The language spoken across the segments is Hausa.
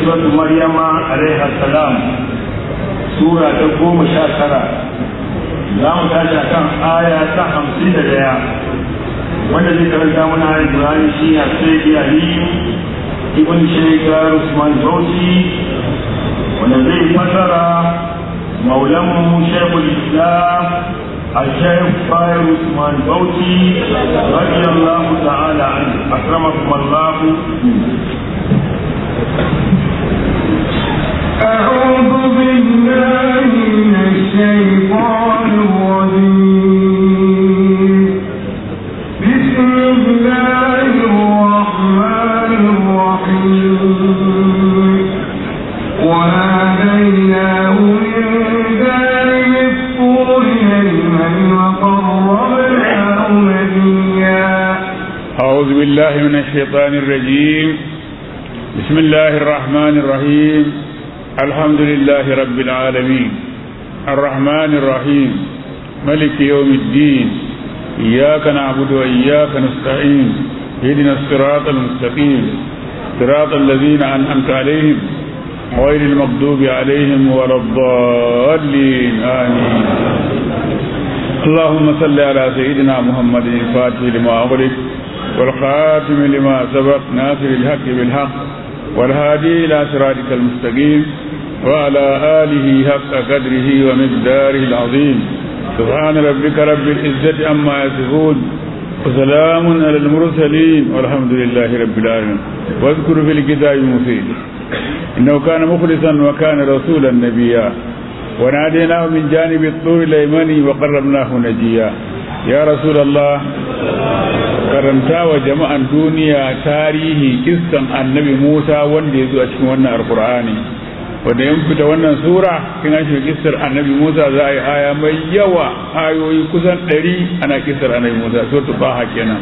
suratu maryama alaiha salam sura ta goma sha tara za mu tashi kan aya ta hamsin da daya wanda zai karanta mana ayat Ibrahim shi a sai Ali ibn Shaykh Usman Bauchi wanda zai fasara maulamu Shaykhul Islam الشيخ طاهر عثمان بوتي رضي الله تعالى عنه أكرمكم الله أعوذ بالله من الشيطان الرجيم بسم الله الرحمن الرحيم وناديناه من جانب الطور الأيمن وقربناه نبيا أعوذ بالله من الشيطان الرجيم بسم الله الرحمن الرحيم الحمد لله رب العالمين الرحمن الرحيم ملك يوم الدين إياك نعبد وإياك نستعين اهدنا الصراط المستقيم صراط الذين أنعمت عليهم غير المغضوب عليهم ولا الضالين آمين اللهم صل على سيدنا محمد الفاتح لما أغلق والخاتم لما سبق ناصر الحق بالحق والهادي إلى صراطك المستقيم وعلى آله حق قدره ومقداره العظيم سبحان ربك رب العزة عما يصفون وسلام على المرسلين والحمد لله رب العالمين واذكر في الكتاب مفيد إنه كان مخلصا وكان رسولا نبيا وناديناه من جانب الطور الأيمن وقربناه نجيا يا رسول الله karanta wa jama'an duniya tarihi kissan annabi Musa wanda ya zo a cikin wannan alkur'ani wanda yan fita wannan sura kin an shiga kissar annabi Musa za a yi aya mai yawa ayoyi kusan ɗari ana kissar annabi Musa so tu baha kenan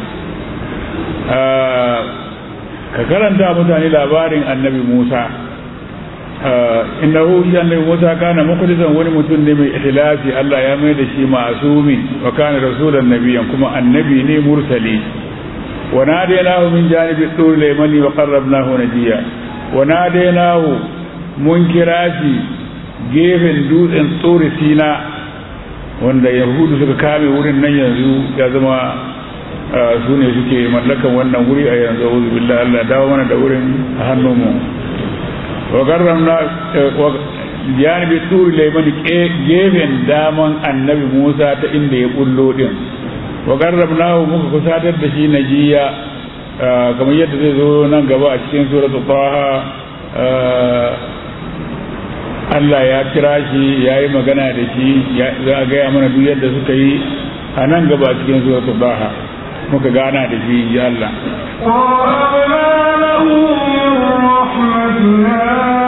ka karanta mutane labarin annabi Musa innahu shi annabi Musa kana mukhlisan wani mutum ne mai ikhlasi Allah ya mai da shi ma'asumi wa kana rasulan nabiyyan kuma annabi ne mursali wa nadainahu min janibi tur laymani wa qarrabnahu najiya wa nadainahu mun kira shi gefen dutsen tsori sina wanda yahudu suka kame wurin nan yanzu ya zama su ne suke mallakan wannan wuri a yanzu auzu billahi Allah dawo mana da wurin a hannunmu وقررنا جانب الطور لمن gefen daman annabi Musa ta inda ya bullo din wa qarrabnahu muka kusatar da shi najiya kamar yadda zai zo nan gaba a cikin suratu Taha Allah ya kira shi ya yi magana da shi za a gaya mana duk yadda suka yi a nan gaba a cikin suratu Taha muka gana da shi ya Allah ووهبنا له من رحمتنا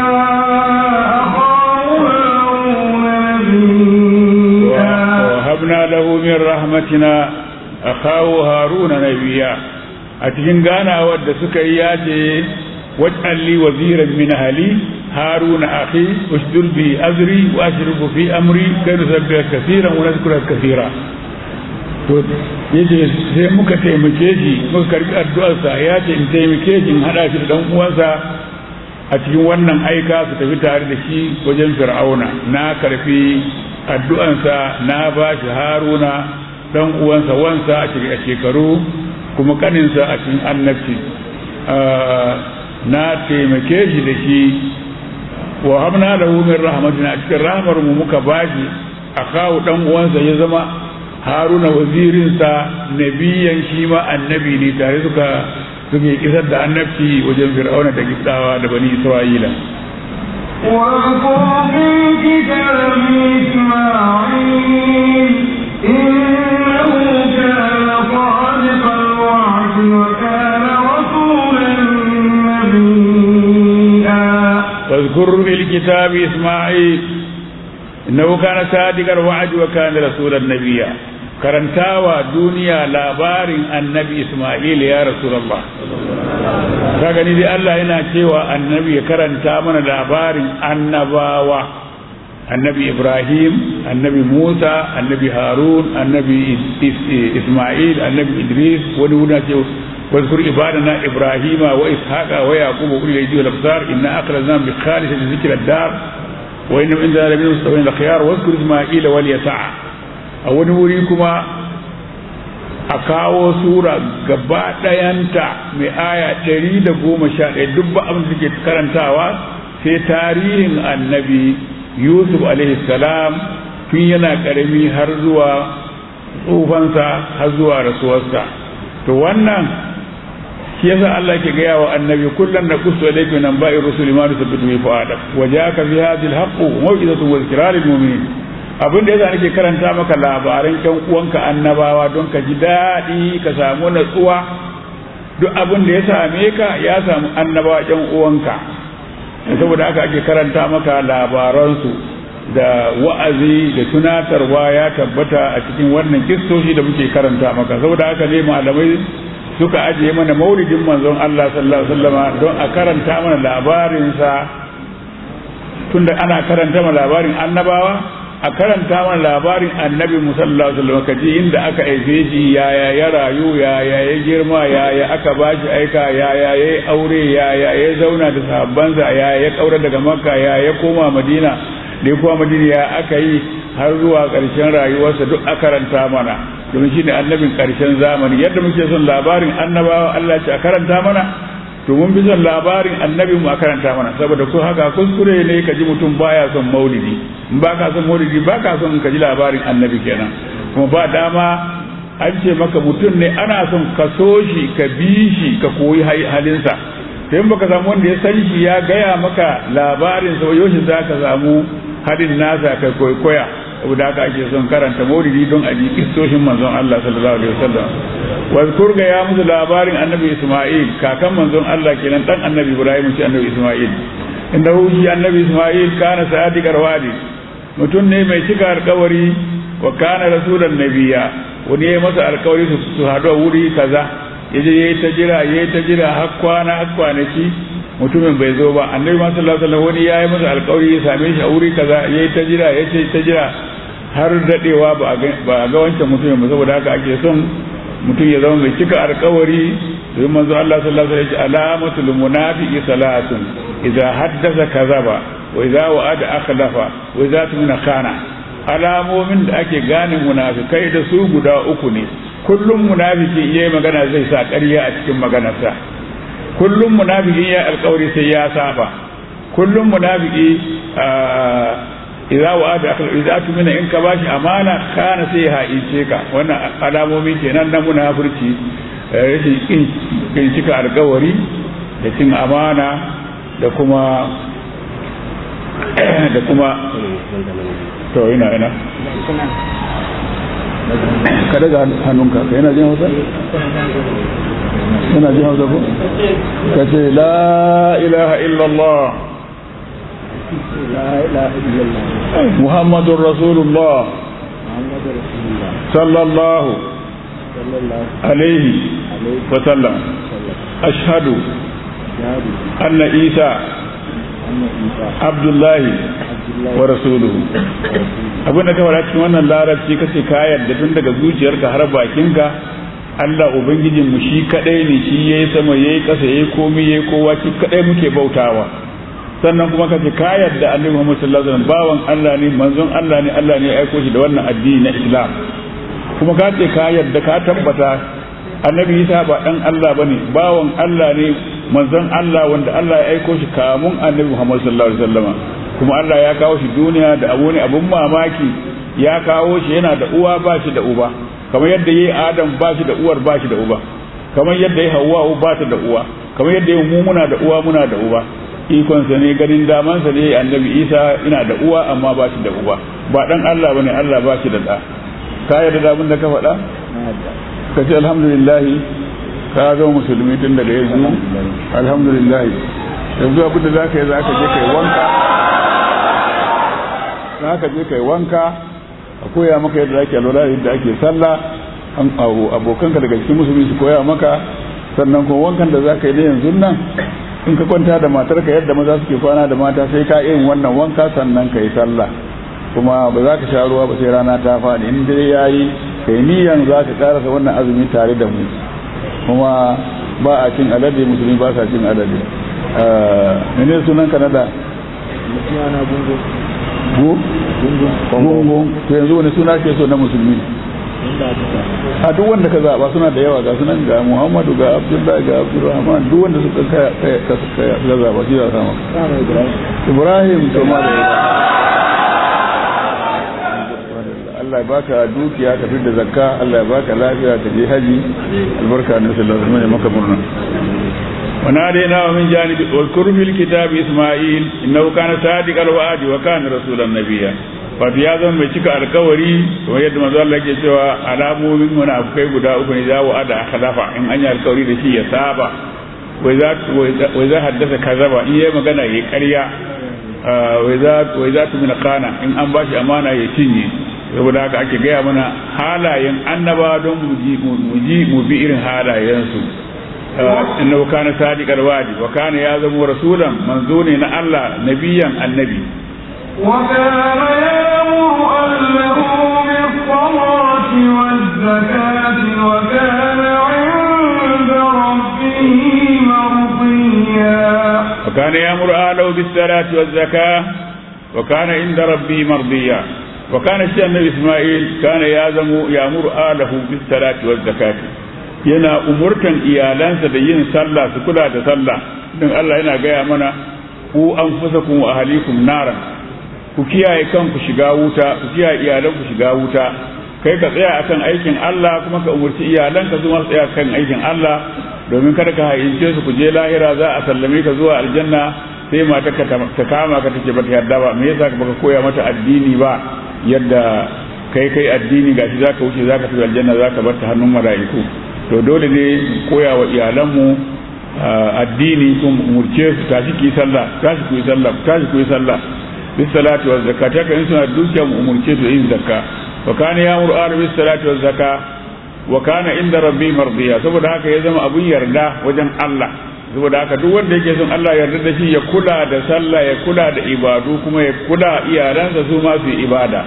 أخاه هارون نبيا وهبنا له من رحمتنا أخاه هارون نبيا أتجن غانا ود سكي ياتي واجعل لي وزيرا من أهلي هارون أخي اشدد به أزري وأشرك في أمري كي نسبحك كثيرا ونذكرك كثيرا to yace sai muka taimake shi muka karbi addu'arsa ya ce in taimake shi in hada shi da dan uwansa a cikin wannan aika su tafi tare da shi wajen fir'auna na karfi addu'ansa na ba shi haruna dan uwansa wansa a cikin shekaru kuma kaninsa a cikin annabci na taimake shi da shi wa hamna lahu min rahmatina a cikin rahmar mu muka bashi a kawo dan uwansa ya zama haruna wazirinsa nabiyan shi ma annabi ne tare suka suke kisar da annabci wajen fir'auna da giftawa da bani isra'ila واذكر في الكتاب إسماعيل إنه كان صادق الوعد وكان رسولا نبيا واذكر في الكتاب اسماعيل انه كان صادق الوعد وكان رسولا نبيا karantawa duniya labarin annabi Ismail ya Rasulullah ka gani dai Allah yana cewa annabi ya karanta mana labarin annabawa annabi Ibrahim annabi Musa annabi Harun annabi Ismail annabi Idris wani wuna ce واذكر عبادنا ابراهيم واسحاق ويعقوب واولي الايدي والابصار انا اخرجناهم بخالصة ذكر الدار وانهم عندنا لمن المستوين الخيار واذكر اسماعيل واليسع او نوري كما a kawo sura gaba ɗayanta mai aya ɗari da goma sha ɗaya duk ba abin da ke karantawa sai tarihin annabi yusuf salam tun yana ƙarami har zuwa tsufansa har zuwa rasuwarsa to wannan shi yasa Allah ke gaya wa annabi kullum na kusa da yake nan ba'i rusuli ma da sabbitu mai fa'ada wa ja'aka fi hadhihi al-haqqu maw'izatun wa dhikra lil mu'minin abin da yasa nake karanta maka labaran ƴan uwanka annabawa don ka ji daɗi ka samu natsuwa duk abin da ya same ka ya samu annabawa ƴan uwanka saboda haka ake karanta maka labaransu da wa'azi da tunatarwa ya tabbata a cikin wannan kistoshi da muke karanta maka saboda haka ne malamai suka ajiye mana maulidin manzon Allah sallallahu alaihi wasallama don a karanta mana labarinsa tunda ana karanta mana labarin annabawa a karanta mana labarin annabi musallallahu alaihi wasallam kaji inda aka aife shi yaya ya rayu yaya ya girma yaya aka bashi aika yaya ya aure yaya ya zauna da sahabbansa yaya ya kaura daga makka yaya ya koma madina da ya koma madina ya aka yi har zuwa ƙarshen rayuwarsa duk a karanta mana domin shi ne annabin ƙarshen zamani yadda muke son labarin annabawa Allah ce a karanta mana to mun fi son labarin annabi mu a karanta mana saboda ko haka kuskure ne ka ji mutum baya son maulidi in ba ka son maulidi ba ka son ka ji labarin annabi kenan kuma ba dama an ce maka mutum ne ana son ka so shi ka bi shi ka koyi halinsa to in baka samu wanda ya san shi ya gaya maka labarin sa yau za ka samu halin nasa ka koya saboda haka ake son karanta maulidi don a ji kistoshin manzon Allah sallallahu alaihi wasallam wazkur ga ya musu labarin annabi Isma'il kakan manzon Allah kenan dan annabi Ibrahim shi annabi Isma'il inda shi annabi Isma'il kana sadiqar wadi mutum ne mai cika alkawari wa kana rasulan nabiya wani ya masa alkawari su haɗu a wuri kaza yaje yayi ta jira yayi ta jira har kwana har kwanaki mutumin bai zo ba annabi ma sallallahu alaihi wasallam wani yayi masa alkawari ya same shi a wuri kaza yayi ta jira yace ta jira har dadewa ba a ga wancan mutumin ba saboda haka ake son mutum ya zama mai cika alkawari domin manzo Allah sallallahu alaihi wasallam alamatul munafiqi salatun idza haddasa kazaba wa idza wa'ada akhlafa wa idza tumina khana alamomin da ake gane munafikai da su guda uku ne kullum munafiki yayi magana zai sa ƙarya a cikin maganarsa kullum munafiki ya alkawari sai ya saba kullum munafiki idza wa'ada akhl idza tumina in ka bashi amana kana sai ha ince ka wannan alamomi kenan na munafurci rashin kin cika alkawari da cin amana da kuma da kuma to ina ina ka daga hannunka ka yana jin hausa yana jin hausa ko ka ce la ilaha illallah محمد رسول الله صلى الله عليه وسلم أشهد أن عيسى عبد الله ورسوله abin da ka fara cikin wannan larabci kace ka yarda tun daga zuciyarka har bakinka Allah ubangijin mu shi kadai ne shi yayi sama yayi kasa yayi komai yayi kowa shi kadai muke bautawa sannan kuma kace ka yarda annabi Muhammad sallallahu alaihi wasallam bawan Allah ne manzon Allah ne Allah ne ya aiko shi da wannan addini na Islam kuma ka ce ka yarda ka tabbata annabi Isa ba dan Allah bane bawan Allah ne manzon Allah wanda Allah ya aiko shi kamun annabi Muhammad sallallahu alaihi wasallam kuma Allah ya kawo shi duniya da abu ne abun mamaki ya kawo shi yana da uwa ba shi da uba kamar yadda yayi Adam ba shi da uwar ba shi da uba kamar yadda yayi Hawwa ba ta da uwa kamar yadda yayi mu muna da uwa muna da uba ikonsa ne ganin damansa ne annabi isa ina da uwa amma ba shi da uba ba dan allah bane allah ba shi da da ka yarda da abin da ka faɗa ka ce alhamdulillah ka zama musulmi tun daga yanzu alhamdulillah yanzu abin da za ka yi za ka je kai wanka za ka je kai wanka a koya maka yadda ake alwala yadda ake sallah an abokanka daga cikin musulmi su koya maka sannan kuma wankan da za ka yi na yanzu nan in ka kwanta da matarka yadda maza suke kwana da mata sai ka yin wannan wanka sannan ka yi sallah kuma ba za ka sha ruwa ba sai rana ta faɗi in dai ya yi kai niyan za ka karasa wannan azumi tare da mu kuma ba a cin alade musulmi ba sa cin alade mene sunan kanada gu gungun to yanzu wani suna ke so na musulmi a duk wanda ka zaba suna da yawa ga sunan ga muhammadu ga abdullahi ga abdurrahman duk wanda suka ka zaba shi za sama ibrahim to ma da Allah ya baka dukiya ka da zakka Allah ya baka lafiya ka je haji albarka na sallallahu alaihi wasallam maka murna وناديناه من جانب واذكر في الكتاب اسماعيل انه كان صادق الوعد وكان رسولا نبيا wato ya zama mai cika alkawari kamar yadda manzo Allah yake cewa alamomin munafikai guda uku ne za wa ada akhlafa in an yi alkawari da shi ya saba wai za wai za haddasa kazaba in yayi magana yayi ƙarya wai za wai za tu min kana in an bashi amana ya cinye saboda haka ake gaya mana halayen annaba don mu ji mu bi irin halayensu innahu kana sadiqal wadi wa kana ya zama rasulan manzo ne na Allah nabiyan annabi وكان يأمر أهله بالصلاة والزكاة وكان عند ربه مرضيا وكان يأمر أهله بالصلاة والزكاة وكان عند ربه مرضيا وكان الشيخ النبي إسماعيل كان يازم يأمر أهله بالصلاة والزكاة yana umurtan iyalansa da yin sallah su kula da sallah don Allah yana gaya mana ku an fusa kun wa ahalikum naran ku kiyaye kanku shiga wuta ku kiyaye iyalanku shiga wuta kai ka tsaya akan aikin Allah kuma ka umurci iyalanka su ma tsaya kan aikin Allah domin kada ka hayince su ku je lahira za a sallame ka zuwa aljanna sai mata ka ta kama ka take bata yarda ba me yasa baka koya mata addini ba yadda kai kai addini gashi zaka wuce zaka tafi aljanna zaka bar ta hannun mala'iku to dole ne koya wa iyalanmu addini kun umurce su tashi ki sallah tashi ku yi sallah tashi ku yi sallah bis salati wa zakati haka in suna dukiya mu umurce su yin zakka wa kana ya'muru ahlu bis salati wa zakka wa kana inda rabbi mardiya saboda haka ya zama abun yarda wajen Allah saboda haka duk wanda yake son Allah yarda da shi ya kula da sallah ya kula da ibadu kuma ya kula iyalansa su ma su yi ibada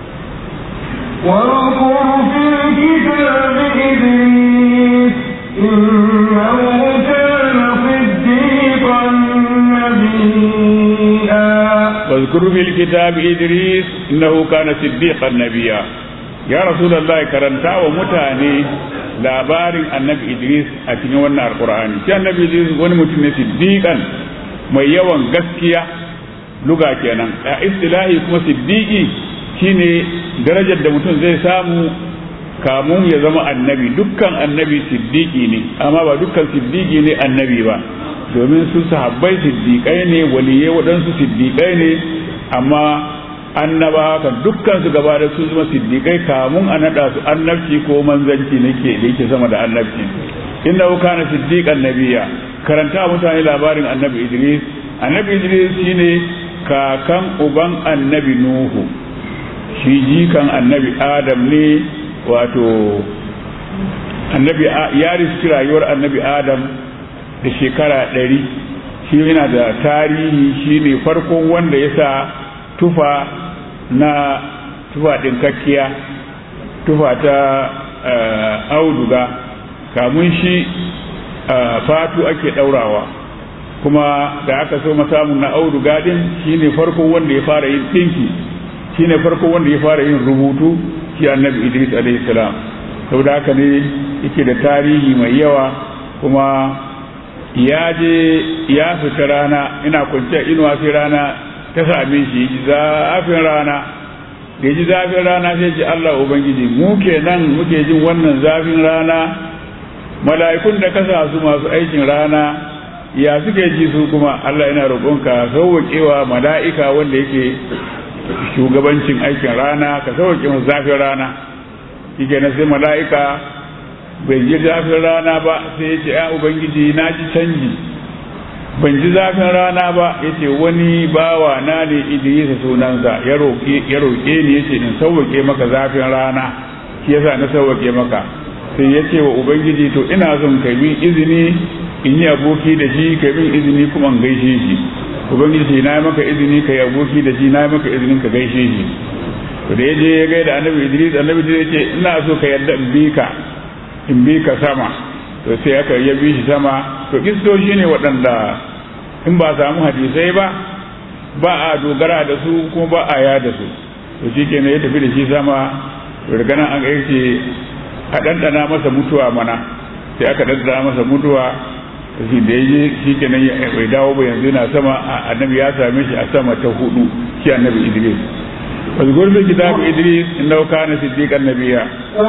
واذكر في الكتاب إدريس إنه كان صديقا نبيا واذكر في الكتاب إدريس إنه كان صديقا نبيا يا رسول الله كرنتا ومتاني labarin annabi Idris a cikin wannan alkur'ani shi annabi Idris wani mutum ne siddiqan mai yawan gaskiya luga kenan a istilahi kuma siddiqi shine darajar da mutum zai samu kamun ya zama annabi dukkan annabi siddiqi ne amma ba dukkan siddiqi ne annabi ba domin su sahabbai siddiqai ne waliyai waɗansu siddiqai ne amma annaba haka dukkan su gaba da su zama siddiqai kamun a naɗa su annabci ko manzanci nake da yake sama da annabci innahu kana siddiqan nabiyya karanta mutane labarin annabi Idris annabi Idris shine kakan uban annabi Nuhu shi jikan annabi adam ne wato annabi ya riski rayuwar annabi adam da shekara ɗari shi yana da tarihi shi ne farkon wanda ya sa tufa na tufa ɗinkakkiya tufa ta auduga kamun shi fatu ake ɗaurawa kuma da aka so samun na auduga ɗin shi ne farkon wanda ya fara yin ɗinki shi ne farko wanda ya fara yin rubutu shi annabi idris alaihi salam saboda haka ne yake da tarihi mai yawa kuma ya je ya fita rana ina kwanciya inuwa sai rana ta same shi ji zafin rana da ji zafin rana sai ce Allah ubangiji mu kenan muke jin wannan zafin rana mala'ikun da kasa su masu aikin rana ya suke ji su kuma Allah yana roƙonka sauwaƙewa mala'ika wanda yake shugabancin aikin rana ka sauke mu zafin rana shike na sai mala'ika bai ji zafin rana ba sai ya ce ya ubangiji na ji canji ban ji zafin rana ba ya ce wani bawa na ne idrisa sunansa ya roƙe ni ya ce in sauwake maka zafin rana shi yasa na sauwake maka sai ya ce wa ubangiji to ina son kai min izini in yi aboki da shi kai min izini kuma in gaishe shi ubangiji na yi maka izini ka yi aboki da shi na yi maka izinin ka gaishe shi to da ya je ya gaida annabi idris annabi idris ya ce ina so ka yarda in bi ka in bi ka sama to sai aka ya bi shi sama to kistoshi ne waɗanda in ba samu hadisai ba ba a dogara da su kuma ba a ya da su to shi kenan ya tafi da shi sama daga nan an ce a ɗanɗana masa mutuwa mana sai aka ɗanɗana masa mutuwa shi da ya shi kenan bai dawo ba yanzu yana sama annabi ya same shi a sama ta hudu shi annabi idris واذكر في كتاب إدريس إنه كان صديقا نبيا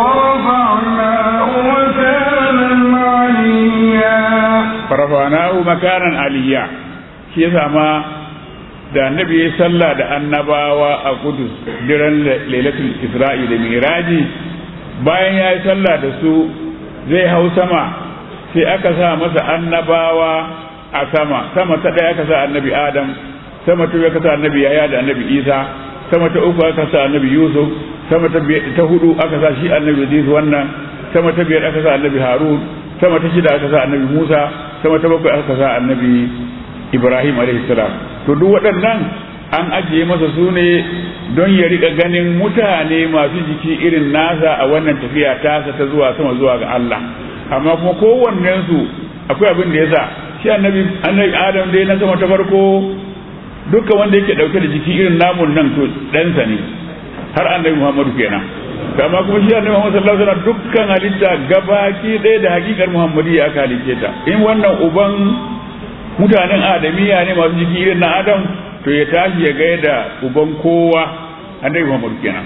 ورفعناه مكانا عليا فرفعناه مكانا عليا shi yasa ma da annabi ya sallah da annabawa a kudus diran lailatul isra'i da miraji bayan ya yi sallah da su zai hau sama sai aka sa masa annabawa a sama sama ta ɗaya aka sa annabi adam sama ta biyu aka sa annabi yaya da annabi isa sama ta uku aka sa annabi yusuf sama ta ta hudu aka sa shi annabi idris wannan sama ta biyar aka sa annabi harun sama ta shida aka sa annabi musa sama ta bakwai aka sa annabi ibrahim alaihi salam to duk waɗannan an ajiye masa su ne don ya rika ganin mutane masu jiki irin nasa a wannan tafiya tasa ta zuwa sama zuwa ga Allah amma kuma kowannen su akwai abin da ya sa shi annabi annabi adam dai na sama ta farko dukkan wanda yake dauke da jiki irin namun nan to ɗansa ne har annabi muhammadu kenan amma kuma shi annabi muhammadu sallallahu alaihi wasallam dukkan halitta gabaki ɗaya da hakikar muhammadiyya aka halice ta in wannan uban mutanen adamiya ne masu jiki irin na adam to ya tashi ya gaya da uban kowa annabi muhammadu kenan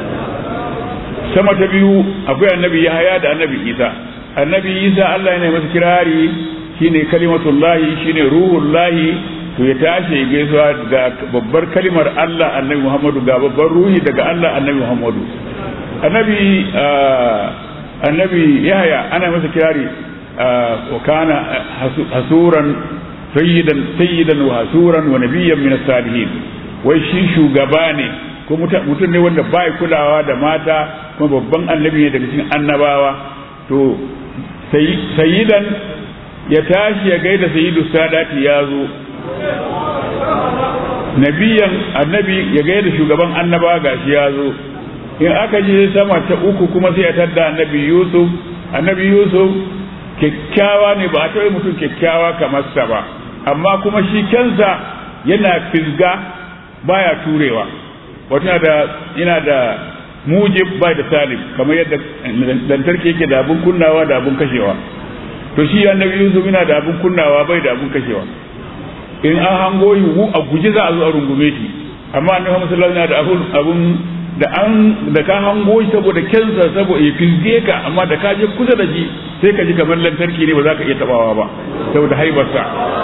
sama ta biyu akwai annabi yahaya da annabi isa annabi isa allah yana masa kirari shine kalimatullahi shine ruhullahi to ya tashi ya gaisuwa ga babbar kalimar allah annabi muhammadu ga babbar ruhi daga allah annabi muhammadu annabi annabi yahaya ana masa kirari wa kana hasuran sayyidan sayyidan wa hasuran wa nabiyyan min salihin wai shi shugaba ne ko mutum ne wanda bai kulawa da mata kuma babban annabi ne daga cikin annabawa to sayyidan ya tashi ya gaida sayyidu sadati ya zo nabiyan annabi ya gaida shugaban annabawa gashi ya zo in aka je sama ta uku kuma sai ya tadda annabi yusuf annabi yusuf kyakkyawa ne ba a taɓa mutum kyakkyawa kamar sa ba amma kuma shi kansa yana fisga baya turewa wato yana da yana da mujib bai da salim kamar yadda lantarki yake da abun kunnawa da abun kashewa to shi annabi yusuf yana da abun kunnawa bai da abun kashewa in an hango yiwu a guji za a zo a rungume shi amma annabi Muhammad sallallahu alaihi wasallam yana da abun da an da ka hango shi saboda kensa saboda ya fisge ka amma da ka je kusa da shi sai ka ji kamar lantarki ne ba za ka iya tabawa ba saboda haibarsa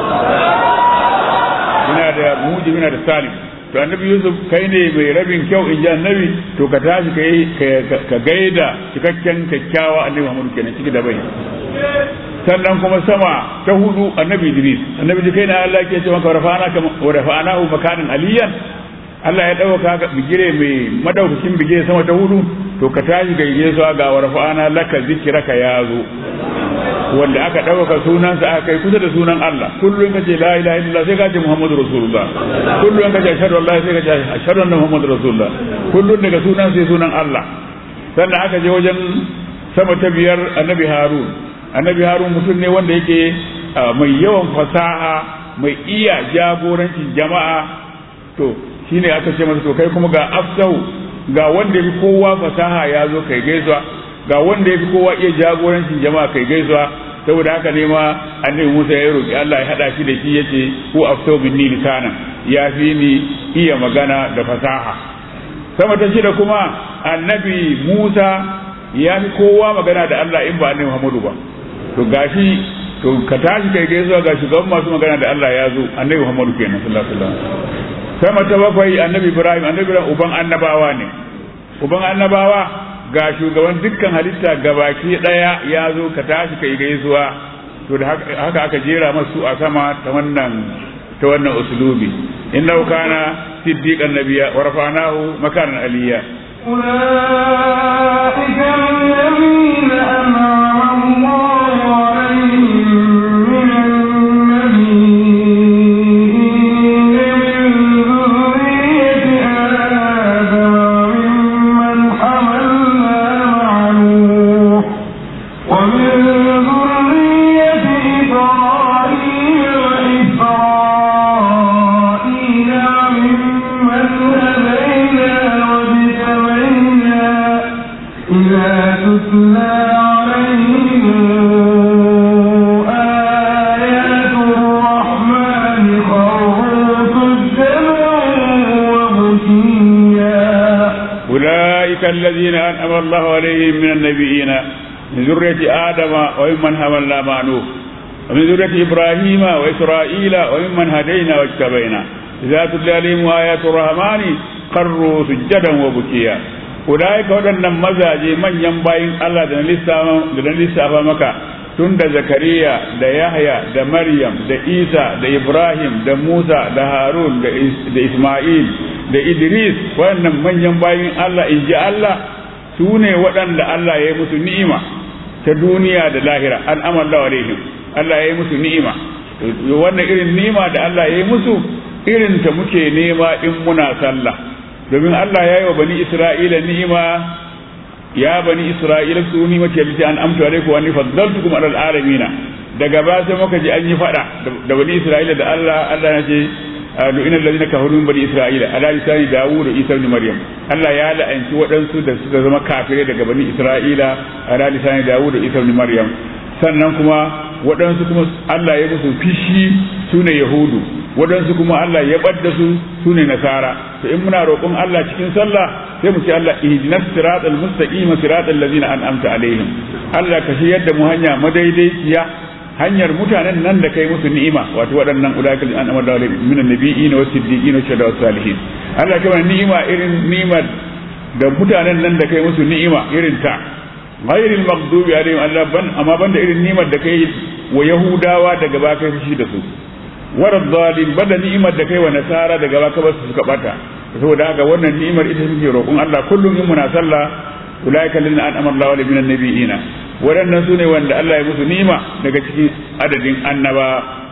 yana da mujib yana da salim to annabi yusuf kai ne mai rabin kyau in ji annabi to ka tashi ka gaida cikakken kyakkyawa annabi muhammadu kenan ciki da bai sannan kuma sama ta hudu annabi idris annabi kai na allah ke ce maka wa rafa'anahu makanin aliyan Allah ya ɗauka ka bigire mai madaukakin bigire sama ta hudu to ka tashi ga yesu ga warfa'ana laka zikiraka ya zo wanda aka ɗauka sunansa aka kai kusa da sunan Allah kullum ka ce la ilaha illallah sai ka ce muhammadu rasulullah kullum ka ce ashhadu an la sai ka ce ashhadu anna muhammadu rasulullah kullum daga sunan sai sunan Allah sannan aka je wajen sama ta biyar annabi harun annabi harun mutum ne wanda yake mai yawan fasaha mai iya jagorancin jama'a to shine aka ce masa to kai kuma ga afsahu ga wanda yafi kowa fasaha ya zo kai gaisuwa ga wanda yafi kowa iya jagorancin jama'a kai gaisuwa saboda haka ne ma annabi Musa ya roki Allah ya hada shi da shi yace ku afsahu minni lisana ya fi ni iya magana da fasaha sama ta shida kuma annabi Musa ya fi kowa magana da Allah in ba annabi Muhammadu ba to gashi to ka tashi kai gaisuwa ga shugaban masu magana da Allah ya zo annabi Muhammadu kenan sallallahu alaihi wasallam sama ta bakwai annabi ibrahim annabi ibrahim uban annabawa ne uban annabawa ga shugaban dukkan halitta gabaki daya ya zo ka tashi kai gaisuwa to da haka aka jera masu a sama ta wannan ta wannan uslubi innahu kana siddiqan nabiyya wa rafa'nahu makanan aliyya أولئك الذين أنعم الله عليهم من النبيين الذين أنعم الله عليهم من النبيين من ذرية آدم وممن حملنا مع نوح ومن ذرية إبراهيم وإسرائيل وممن هدينا واجتبينا إذا تتلى عليهم آيات الرحمن خروا سجدا وبكيا أولئك waɗannan mazaje manyan bayin Allah da na lissafa maka tun da Zakariya da Yahya da Maryam da Isa da Ibrahim da Musa da Harun da Ismail da Idris waɗannan manyan bayin Allah in ji Allah su ne waɗanda Allah ya yi musu ni'ima ta duniya da lahira an amalla alaihim Allah ya yi musu ni'ima wannan irin ni'ima da Allah ya yi musu irin ta muke nema in muna sallah domin Allah ya yi wa bani Isra'ila ni'ima ya bani Isra'ila su ni mace lati an amtu alaikum wa ni faddaltukum ala alamina daga ba sai muka ji an yi fada da bani Isra'ila da Allah Allah ya ce lu'ina allazina kafaru min bani Isra'ila ala lisani Dawud da Isa ibn Maryam Allah ya la'anci waɗansu da suka zama kafirai daga bani Isra'ila ala lisani Dawud da Isa ibn Maryam sannan kuma waɗansu kuma Allah ya musu fishi su ne Yahudu waɗansu kuma Allah ya ɓadda su su ne Nasara to in muna roƙon Allah cikin sallah sai mu ce Allah ihdinas siratal mustaqim siratal ladzina an'amta alaihim Allah ka shi yadda mu hanya madaidaiciya hanyar mutanen nan da kai musu ni'ima wato waɗannan ulaikal an'ama da alaihim min annabiyyin wa siddiqin wa shuhada wa salihin Allah ka mana ni'ima irin ni'imar da mutanen nan da kai musu ni'ima irin ta ghairil maghdubi alaihim Allah ban amma banda irin ni'imar da kai wa yahudawa daga ba kai fushi da su warad zalim banda ni'imar da kai wa nasara daga ba ka basu suka bata saboda haka wannan ni'imar ita muke roƙon Allah kullum in muna sallah ulaika lil an'ama Allah wa min annabiyina waɗannan su ne wanda Allah ya musu ni'ima daga cikin adadin annaba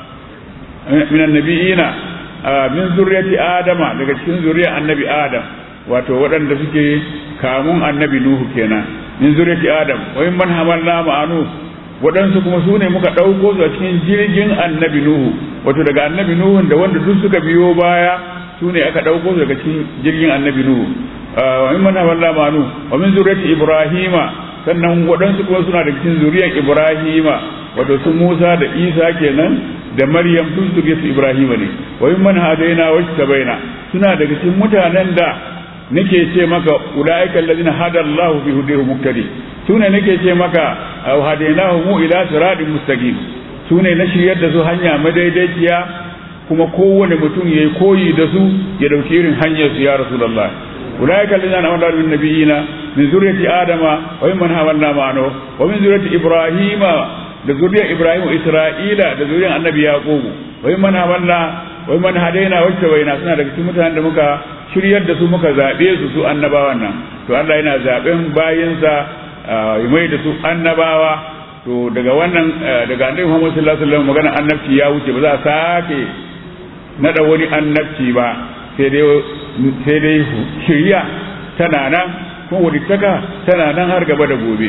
min annabiyina min zurriyati adama daga cikin zuriyar annabi adam wato waɗanda suke kamun annabi nuhu kenan min zuriyati adam wa man hamalna ma'anu waɗansu kuma su ne muka ɗauko su a cikin jirgin annabi nuhu wato daga annabi nuhu da wanda duk suka biyo baya su ne aka ɗauko su daga cikin jirgin annabi nuhu wa min man hamalna ma'anu wa min zuriyati ibrahima sannan waɗansu kuma suna da cikin zuriyar ibrahima wato su musa da isa kenan da maryam duk zuriyar su ibrahima ne wa min man hadaina wa tabaina suna daga cikin mutanen da nake ce maka ulaika allazina hada Allahu fi hudahu muqtadi sune nake ce maka hadainahu mu ila siratin mustaqim sune na shiryar da su hanya madaidaiciya kuma kowane mutum yayi koyi da su ya dauki irin hanyar su ya rasulullah ulaika allazina amara bin nabiyina min zurriyyati adama wa mimman hamalna ma'ano wa min zurriyyati ibrahima da zuriyar ibrahim isra'ila da zuriyar annabi yaqub wa mimman hamalna wa mimman hadaina wacce waina suna daga cikin mutanen da muka shiryar da su muka zaɓe su su annabawan nan to Allah yana zaɓen bayinsa ya mai da su annabawa to daga wannan daga annabi Muhammad sallallahu alaihi wasallam magana annabci ya wuce ba za a sake nada wani annabci ba sai dai sai dai shiriya tana nan kuma wadittaka tana nan har gaba da gobe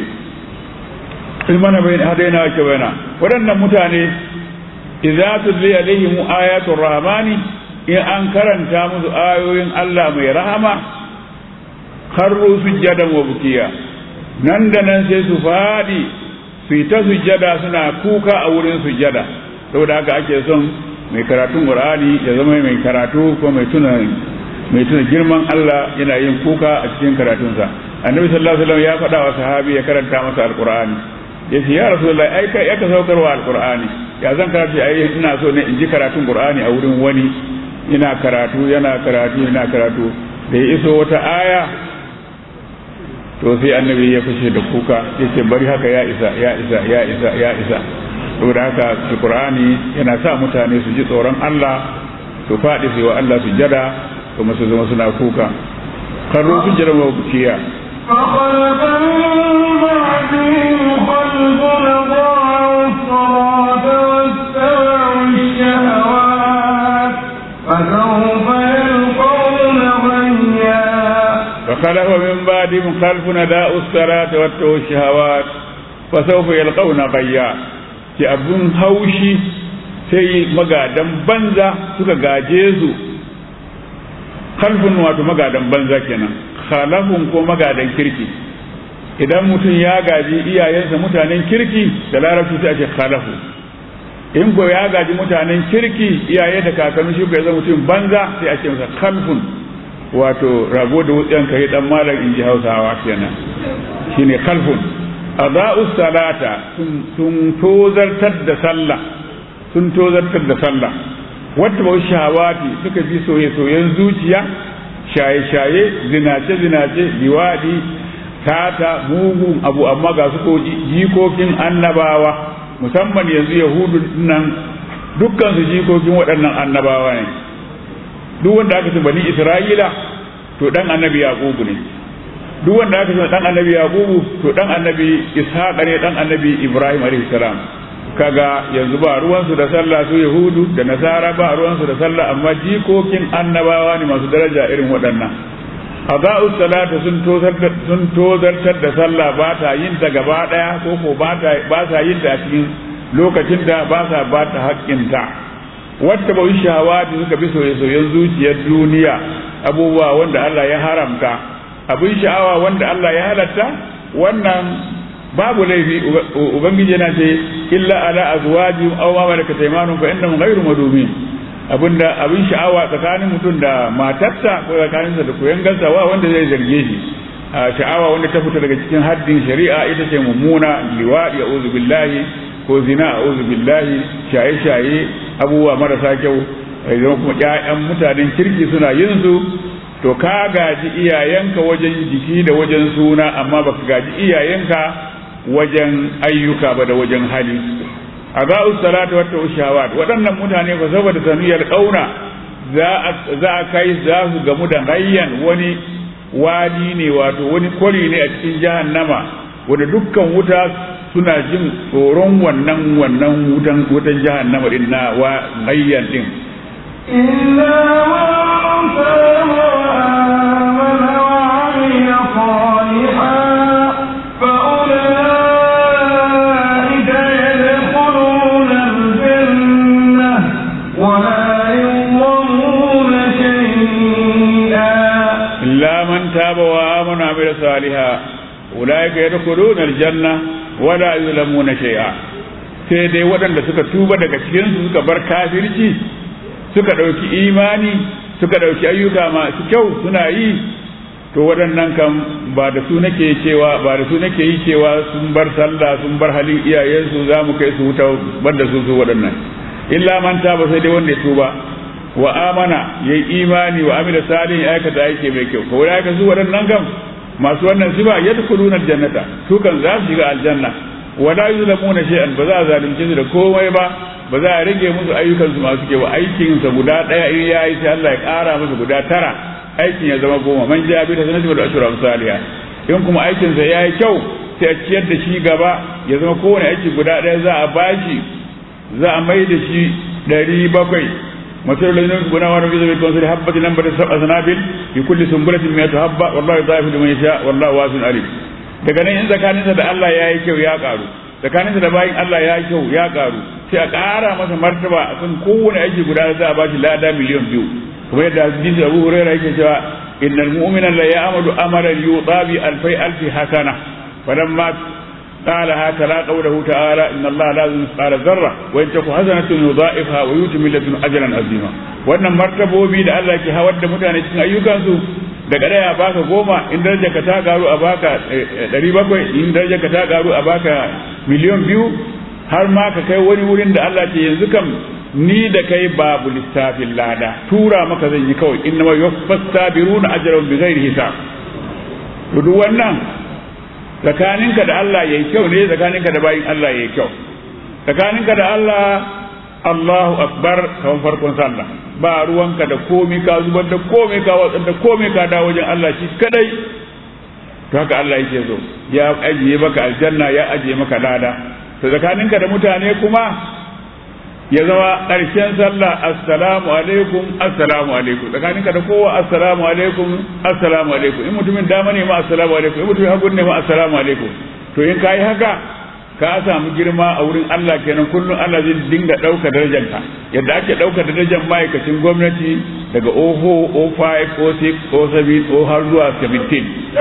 ilmana bai hadaina wa kabaina waɗannan mutane idza tudli alaihim ayatul rahmani in an karanta musu ayoyin Allah mai rahama karru sujjadan wa bukiya nan da nan sai su faɗi su yi ta sujjada suna kuka a wurin sujjada saboda haka ake son mai karatun qur'ani ya zama mai karatu ko mai tuna mai tuna girman Allah yana yin kuka a cikin karatunsa annabi sallallahu alaihi wasallam ya faɗa wa sahabi ya karanta masa alqur'ani ya ce ya rasulullahi ai kai ya ka saukarwa alqur'ani ya zan karatu ai ina so ne in ji karatun qur'ani a wurin wani ina karatu yana karatu yana karatu da ya iso wata aya to sai annabi ya fashe da kuka ya ce bari haka ya isa ya isa ya isa ya isa saboda haka alqur'ani yana sa mutane su ji tsoron Allah su faɗi su wa Allah su jada kuma su zama suna kuka karro su jira wa bukiya فخلف من بعدهم خلف أضاعوا الصلاة واتبعوا الشهوات فسوف يلقون غيا فخلف من بعدهم خلف نداء الصلاة واتبعوا الشهوات فسوف يلقون غيا ki abun haushi sai magadan banza suka gaje su kalfin wato magadan banza kenan khalafun ko magadan kirki idan mutum ya gaji iyayensa mutanen kirki da larabci sai a ce khalafu in ko ya gaji mutanen kirki iyaye da kakanni shi ko ya zama mutum banza sai a ce masa khalfun wato rago da wutsiyan kai dan malam in ji hausawa kenan shine kalfun adha'us salata sun tozartar da sallah sun tozartar da sallah wata bau shawati suka bi soye-soyen zuciya shaye-shaye zinace-zinace liwadi tata mugun abu amma ga su ko jikokin annabawa musamman yanzu yahudu nan dukkan su jikokin waɗannan annabawa ne duk wanda aka ce bani isra'ila to dan annabi yaqubu ne duk wanda aka ce dan annabi yaqubu to dan annabi ishaq ne dan annabi ibrahim alaihi salam kaga yanzu ba ruwansu da sallah su yahudu da nasara ba ruwansu da sallah amma jikokin annabawa ne masu daraja irin waɗannan aza'u salata sun tozartar sun tozartar da sallah ba ta yin ta gaba daya ko ko ba ta ba sa yin ta a cikin lokacin da ba sa ba ta haƙƙinta wata bai shawa da suka bi soye-soyen zuciyar duniya abubuwa wanda Allah ya haramta abin sha'awa wanda Allah ya halatta wannan babu laifi ubangiji yana ce illa ala azwaji aw ma malakat aymanuhum fa innahum ghayru madumin abinda abin sha'awa tsakanin mutum da matarsa ko tsakaninsa da koyangarsa wa wanda zai zarge shi sha'awa wanda ta fita daga cikin haddin shari'a ita ce mummuna liwaɗi a'udhu billahi ko zina a'udhu billahi shaye-shaye abubuwa marasa kyau idan kuma ƴaƴan mutanen kirki suna yin su to ka gaji iyayenka wajen jiki da wajen suna amma baka gaji iyayenka wajen ayyuka ba da wajen hali a za'u salatu wata ushawat waɗannan mutane ba saboda saniyar ƙauna za a kai za su gamu da hayyan wani wadi ne wato wani kwari ne a cikin jahannama wanda dukkan wuta suna jin tsoron wannan wannan wutan wutan jahannama din na wa hayyan din إلا من تاب وآمن وعمل صالحا فأولئك يدخلون الجنة ولا يظلمون شيئا إلا من تاب وآمن وعمل صالحا أولئك يدخلون الجنة ولا يظلمون شيئا sai dai waɗanda suka tuba daga cikinsu suka bar kafirci suka ɗauki imani suka ɗauki ayyuka masu kyau suna yi to waɗannan kan ba da su nake cewa ba da su nake yi cewa sun bar sallah sun bar halin iyayensu za mu kai su wuta bar da su su waɗannan illa man ba sai dai wanda ya tuba wa amana yayi imani wa amila salih ya aikata aiki mai kyau ko wai su waɗannan kam masu wannan sifa yadkhuluna aljannata su kan za su shiga aljanna wala yuzlamuna shay'an ba za a zalunce su da komai ba ba za a rage musu ayyukan su masu kyau aikin sa guda daya in yayi sai Allah ya ƙara musu guda tara aikin ya zama goma man ja bi ta sanatu da ashura amsaliya in kuma aikin sa yayi kyau sai a ciyar da shi gaba ya zama kowane aiki guda daya za a bashi za a mai da shi ɗari bakwai مثل الذين ينفقون أموالهم في سبيل الله كمثل حبة نبتت سبع سنابل في كل سنبلة مئة حبة والله يضاعف لمن يشاء والله واسع عليم daga nan in tsakaninsa da Allah ya yi kyau ya karu tsakaninsa da bayin Allah ya yi kyau ya karu sai a ƙara masa martaba a kan kowane aiki guda za a bashi lada miliyan biyu kuma yadda hadisi Abu Hurairah yake cewa innal mu'mina la ya'malu amalan yutabi alfai alfi hasana falamma قال هكذا قوله تعالى إن الله لا يظلم مثقال ذرة وإن تك حسنة يضاعفها ويؤتي من لدنه أجرا عظيما wannan martabobi da Allah ke hawar da mutane cikin ayyukansu daga daya a baka goma in daraja ka ta garu a baka ɗari bakwai in daraja ka ta garu a baka miliyan biyu har ma ka kai wani wurin da Allah ce yanzu kam ni da kai babu lissafin lada tura maka zan yi kawai inna ma yuwaffas sabiruna ajrahum bighairi hisab to duk wannan tsakaninka da Allah yayi kyau ne tsakaninka da bayin Allah yayi kyau tsakaninka da Allah Allahu akbar kawan farkon sallah ba ruwanka da komi ka zubar da komi ka watsar da komi ka da wajen Allah shi kadai to haka Allah yake so ya ajiye maka aljanna ya ajiye maka lada to tsakaninka da mutane kuma ya zama ƙarshen sallah assalamu alaikum assalamu alaikum tsakaninka da kowa assalamu alaikum assalamu alaikum in mutumin dama ne ma assalamu alaikum in mutumin hagun ne ma assalamu alaikum to in kayi haka ka samu girma a wurin Allah kenan kullum Allah zai dinga ɗauka darajanka yadda ake ɗauka darajar ma'aikacin gwamnati daga oho o 5 o 6 o 7 o har zuwa 17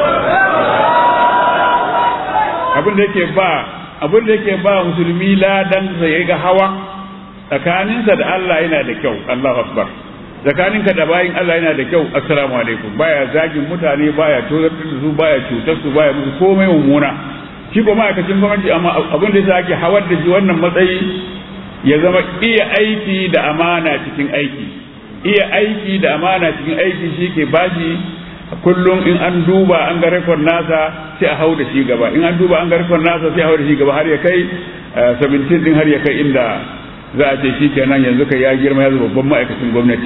abin da yake ba abin da yake ba musulmi ladan sa ya ga hawa tsakaninsa da Allah yana da kyau Allahu akbar tsakaninka da bayin Allah yana da kyau assalamu alaikum baya zagin mutane baya tozartar da su baya cutar su baya musu komai mummuna shi ko ma'aikacin gwamnati amma abin da yasa ake hawar da shi wannan matsayi ya zama iya aiki da amana cikin aiki iya aiki da amana cikin aiki shi ke bashi kullum in an duba an ga rekord nasa sai a hau da shi gaba in an duba an ga rekord nasa sai a hau da shi gaba har ya kai 17 din har ya kai inda za a ce shi kenan yanzu kai ya girma ya zama babban ma'aikacin gwamnati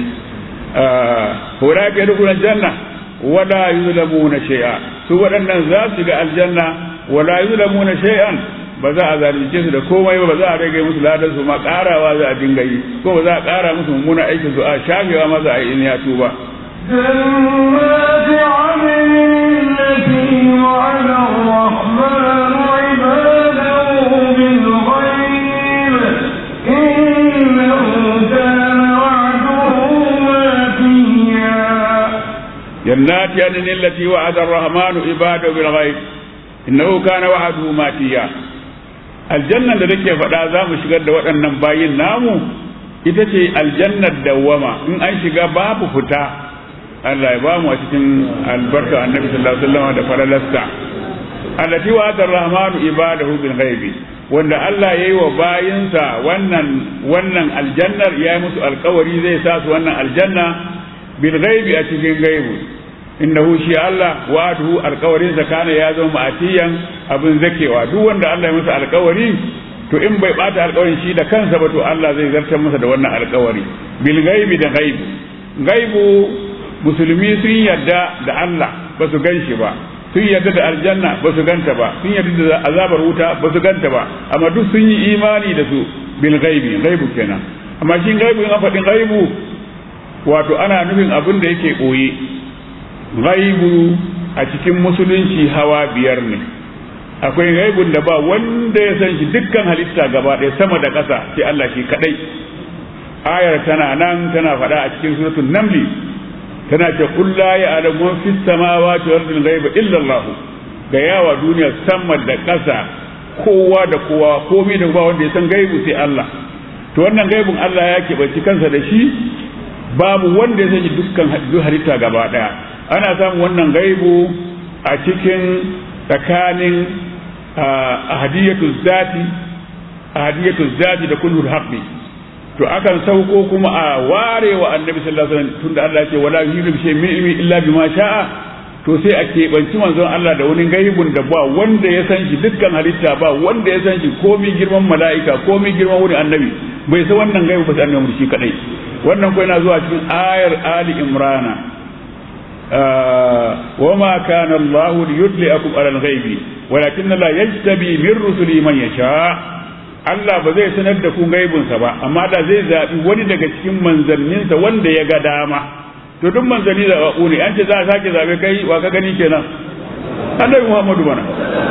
hura ka yadda janna wala yuzlamuna shay'a su waɗannan za su ga aljanna wala yuzlamuna shay'an ba za a zalunce su da komai ba ba za a rage musu ladan su ma karawa za a dinga yi ko ba za a kara musu mummuna aikin su a shafewa ma za a yi in ya tuba جنات عدن التي وعد الرحمن عباده بالغيب إنه كان وعده ماتيا جنات عدن التي وعد الرحمن عباده بالغيب innahu kana wa'aduhu matiya aljannan da nake faɗa za mu shigar da waɗannan bayin namu ita ce aljannar dawwama in an shiga babu fita Allah ya bamu a cikin albarka annabi sallallahu alaihi wasallam da falalasta allati wa'ada ar-rahmanu ibadahu bil ghaibi wanda Allah yayi wa bayinsa wannan wannan aljannar ya yi musu alkawari zai sa su wannan aljanna bil ghaibi a cikin gaibu innahu shi Allah wa'aduhu alkawarin sa kana ya zama ma'atiyan abin zakewa duk wanda Allah ya masa alkawari to in bai bata alkawarin shi da kansa ba to Allah zai zartar masa da wannan alkawari bil ghaibi da ghaibu ghaibu musulmi sun yarda da Allah ba su gan shi ba sun yarda da aljanna ba su ganta ba sun yarda da azabar wuta ba su ganta ba amma duk sun yi imani da su bil ghaibi ghaibu kenan amma shi ghaibu in an faɗin ghaibu wato ana nufin abin da yake ɓoye ghaibu a cikin musulunci hawa biyar ne akwai ghaibun da ba wanda ya san shi dukkan halitta gaba ɗaya sama da ƙasa sai Allah shi kadai ayar tana nan tana faɗa a cikin suratul namli tana ce qul la ya'lamu man fis samawati wal ardi ghaiba illa Allah ga yawa duniya sama da ƙasa kowa da kowa komai da ba wanda ya san gaibu sai Allah to wannan gaibun Allah ya keɓanci kansa da shi babu wanda ya sani dukkan duk halitta gaba ɗaya ana samun wannan gaibu a cikin tsakanin ahadiyatu zati ahadiyatu zati da kullu haqqi to akan sauko kuma a ware wa annabi sallallahu alaihi wasallam tunda Allah ya ce wala yuhidu bi shay'in min ilmi illa bima sha'a to sai a keɓanci manzon Allah da wani gaibun da ba wanda ya san shi dukkan halitta ba wanda ya san shi komi girman mala'ika komi girman wani annabi bai san wannan gaibu ba sai annabi shi kadai wannan ko yana zuwa cikin ayar ali imrana وما كان الله ليطلعكم على الغيب ولكن الله يجتبي من رسله من يشاء Allah ba zai sanar da ku gaibinsa ba amma da zai zaɓi wani daga cikin manzanninsa wanda ya ga dama to duk manzanni zaɓaɓɓu ne an ce za a sake zaɓe kai wa ka gani kenan annabi Muhammadu bana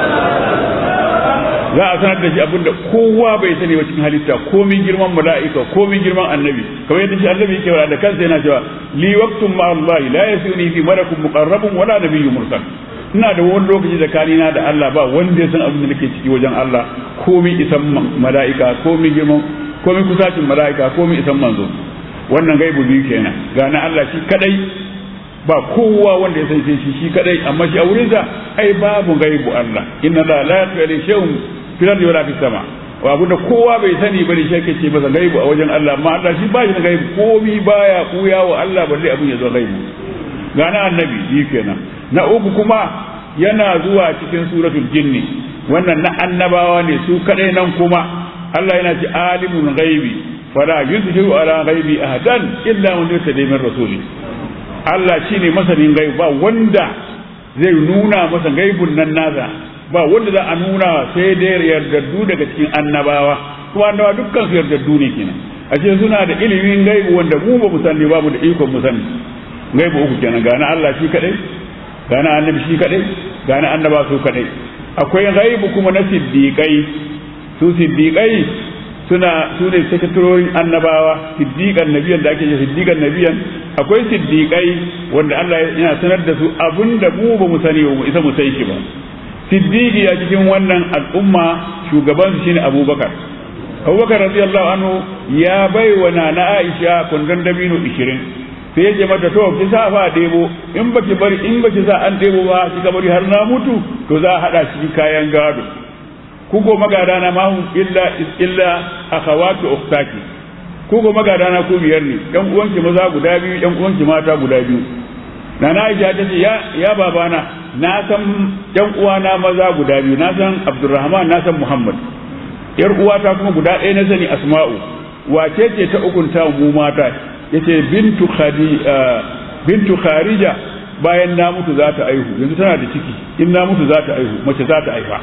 za a sanar da shi abinda kowa bai sani ba cikin halitta komin girman mala'ika komin girman annabi kamar yadda shi annabi yake da kansa yana cewa li waqtun ma Allah la yasuni fi malakun muqarrabun wala nabiyyun mursal ina da wani lokaci tsakanina da Allah ba wanda ya san abin da nake ciki wajen Allah komin isan mala'ika komin girman komin kusacin mala'ika komin isan manzo wannan gaibu biyu kenan ga na Allah shi kadai ba kowa wanda ya san shi shi kadai amma shi a wurinsa ai babu gaibu Allah inna la la yaqulu shay'un fil ardi wala fis sama wa abunda kowa bai sani bane shi yake ce masa gaibu a wajen Allah amma Allah shi ba shi da gaibu komi baya kuya wa Allah balle abin ya zo gaibu ga na annabi shi kenan na uku kuma yana zuwa cikin suratul jinni wannan na annabawa ne su kadai nan kuma Allah yana ci alimul ghaibi fala yuzhiru ala ghaibi ahadan illa man yurtada min rasuli Allah shine masanin gaibu ba wanda zai nuna masa gaibun nan nasa ba wanda za a nuna sai dai yardaddu daga cikin annabawa kuma annabawa dukkan su yardaddu ne kenan a ce suna da ilimin gaibu wanda mu ba mu sani ba mu da ikon mu sani gaibu uku kenan ga na Allah shi kadai ga na annabi shi kadai ga na annaba su kadai akwai gaibu kuma na siddiqai su siddiqai suna su ne sakatarorin annabawa siddiqan nabiyan da ake ce siddiqan nabiyan akwai siddiqai wanda Allah yana sanar da su abinda mu ba mu sani ba mu isa mu san shi ba siddiqi a cikin wannan al'umma shugaban su shine abubakar abubakar radiyallahu anhu ya bai wa nana aisha kundin dabino 20 sai ya ce mata to ki sa fa ɗebo in baki bari in baki sa an ɗebo ba kika bari har na mutu to za a haɗa cikin kayan gado ku ko magada na ma illa illa akhawatu ukhtaki ku ko magada na ku biyar ne ɗan uwanki maza guda biyu ɗan uwanki mata guda biyu nana Aisha ta ce ya ya babana na san ɗan uwana maza guda biyu na san Abdulrahman na san Muhammad yar uwata kuma guda ɗaya na sani Asma'u wace ce ta ukunta mu mata yace bintu khadi bintu kharija bayan na mutu za ta aihu yanzu tana da ciki in na mutu za ta aihu mace za ta aifa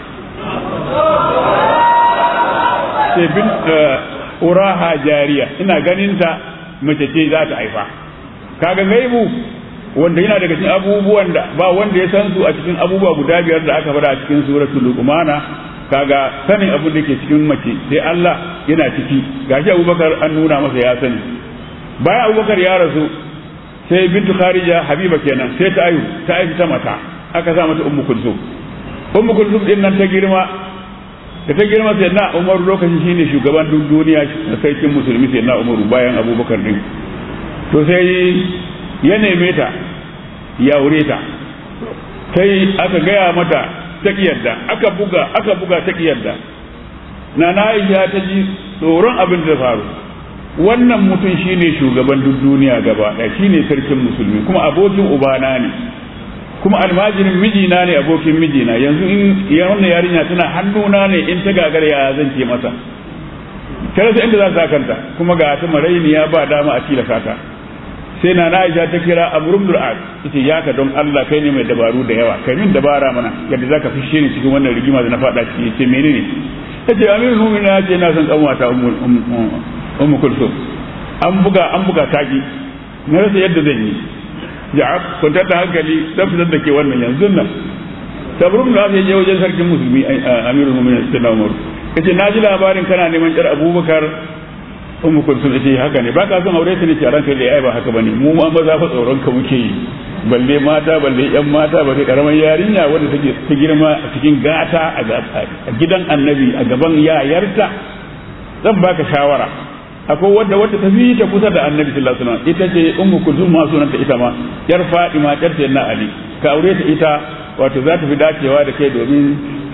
sai bin uraha jariya ina ganin ta mace ce za ta aifa kaga gaibu wanda yana daga cikin abubuwan da ba wanda ya san su a cikin abubuwa guda biyar da aka faɗa a cikin suratul luqmana kaga sanin abin da ke cikin mace sai Allah yana ciki gashi Abubakar an nuna masa ya sani bayan Abubakar ya rasu sai bintu Kharija Habiba kenan sai ta ayu ta aiki ta mata aka sa mata Ummu Kulsum Ummu Kulsum din nan ta girma da ta girma sai na Umar lokacin shine shugaban duk duniya na sarkin musulmi sai na Umar bayan Abubakar din to sai ya neme ta ya aure ta sai aka gaya mata ta yarda aka buga aka buga ta yarda na na Aisha ta ji tsoron abin da faru wannan mutum shine shugaban duk duniya gaba ɗaya shine sarkin musulmi kuma abokin ubana ne kuma almajirin mijina ne abokin mijina yanzu in wannan yarinya tana hannuna ne in ta gagara ya zan ce masa ta rasa inda za ta kanta kuma ga ta marainiya ba dama a tilaka ta sai na Aisha ta kira Amr ibn al yace ya ka don Allah kai ne mai dabaru da yawa kai min dabara mana yadda zaka fishe ni cikin wannan rigima da na fada ciki yace menene yace Amirul Mu'minin ya ce na san kanwata ummu kulsum an buga an buga taki na rasa yadda zan yi ya kwantar da hankali dan fitar da ke wannan yanzu nan sabrun da ya je wajen sarkin musulmi Amirul Mu'minin sai na Umar yace na ji labarin kana neman jar Abubakar ummu kulsum ce haka ne baka son aure ta ne ce ranka da ai ba haka bane mu ma maza fa tsoron ka muke yi balle mata balle yan mata balle karaman yarinya wanda take ta girma a cikin gata a gidan annabi a gaban yayarta zan baka shawara akwai wadda wadda ta fi ta kusa da annabi sallallahu alaihi wasallam ita ce ummu kulsum ma sunanta ita ma yar fadima yar sayyidina ali ka aure ta ita wato za ta fi dacewa da kai domin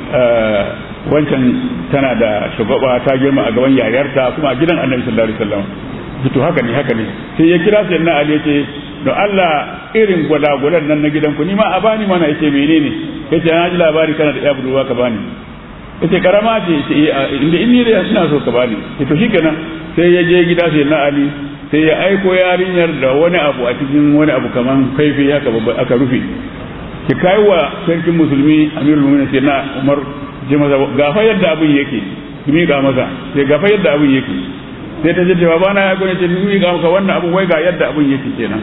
wancan tana da shugaba ta girma a gaban yayarta kuma a gidan annabi sallallahu alaihi wasallam to haka ne haka ne sai ya kira sai na ali yace don Allah irin gwada-gwadan nan na gidanku ni ma a bani mana yace menene yace na ji labari kana da ya budurwa ka bani yace karama ce inda in ni da ina so ka bani to shikenan sai ya je gida sai na ali sai ya aiko yarinyar da wani abu a cikin wani abu kaman kaifi haka aka rufe ki kai wa sarkin musulmi amirul mu'minin sai na umar je masa gafa yadda abin yake ki miƙa masa sai gafa yadda abin yake sai ta ce cewa ba na ya gone ce ni miƙa maka wannan abu wai ga yadda abin yake kenan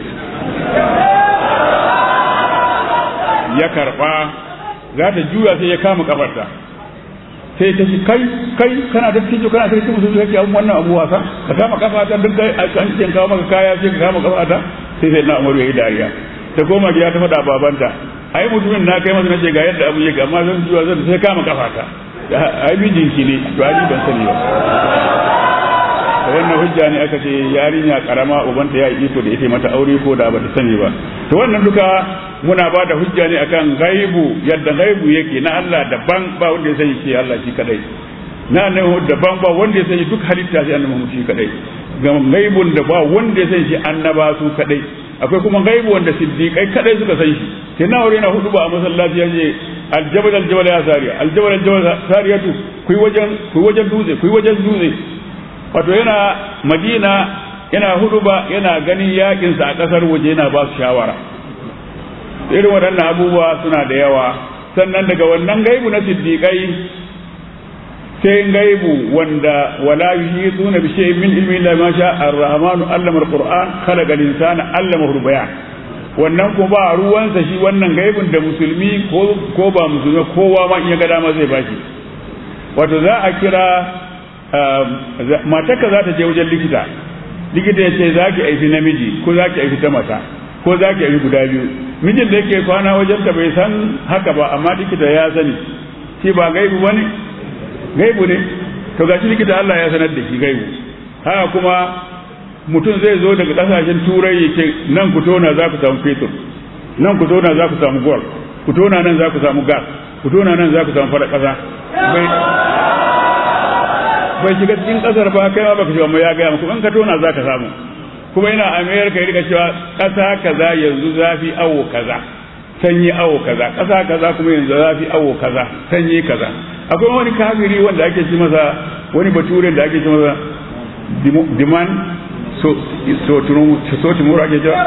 ya karba za ta juya sai ya kama kafarta sai ta ce kai kai kana da tijo kana da tijo musulmi kake abun wannan abu wasa ka kama kafata duk kai an ce kawo maka kaya sai ka kama kafata sai sai na umaru yayi dariya ta koma gida ta faɗa babanta ai mutumin na kai masa nace ga yadda abu yake amma zan zuwa zan sai kama kafata ai mijinki ne to ai ban sani ba da wannan hujja ne aka ce yarinya karama ubanta ya iko da ita mata aure ko da ba ta sani ba to wannan duka muna ba da hujja ne akan gaibu yadda gaibu yake na Allah daban ba wanda ya sani shi Allah shi kadai na annabi daban ba wanda ya sani duk halitta sai annabi shi kadai ga gaibun da ba wanda ya sani shi annaba su kadai akwai kuma gaibu wanda siddiqai kadai suka san shi sai na wuri na hudu ba a masallaci yace aljabal aljabal ya sariya aljabal aljabal sariyatu kuyi wajen kuyi wajen dutse kuyi wajen dutse wato yana madina yana hudu ba yana ganin yakinsa a kasar waje yana ba su shawara irin waɗannan abubuwa suna da yawa sannan daga wannan gaibu na siddiƙai sai gaibu wanda wala yuhituna bi shay'in min ilmi illa ma sha ar-rahmanu allama al-qur'an khalaqa al-insana allama al-bayan wannan ko ba ruwansa shi wannan gaibun da musulmi ko ko ba musulmi kowa ma in ya ga dama zai baki wato za a kira matarka za ta je wajen likita likita ya ce za ki aiki namiji ko za ki aiki ta mata ko za ki aiki guda biyu mijin da yake kwana wajen ta bai san haka ba amma likita ya sani shi ba gaibu bane gaibu ne to gashi likita Allah ya sanar da shi gaibu haka kuma mutum zai zo daga kasashen turai ya ce nan ku tona za ku samu fetur nan ku tona za ku samu gold ku tona nan za ku samu gas ku tona nan za ku samu fara kasa bai shiga cikin kasar ba kai ma baka shiga amma ya gaya muku in ka tona za ka samu kuma yana amerika ya rika cewa kasa kaza yanzu zafi awo kaza sanyi awo kaza kasa kaza kuma yanzu zafi awo kaza sanyi kaza akwai wani kafiri wanda ake ci masa wani baturen da ake ci masa diman so so so tumuru ake cewa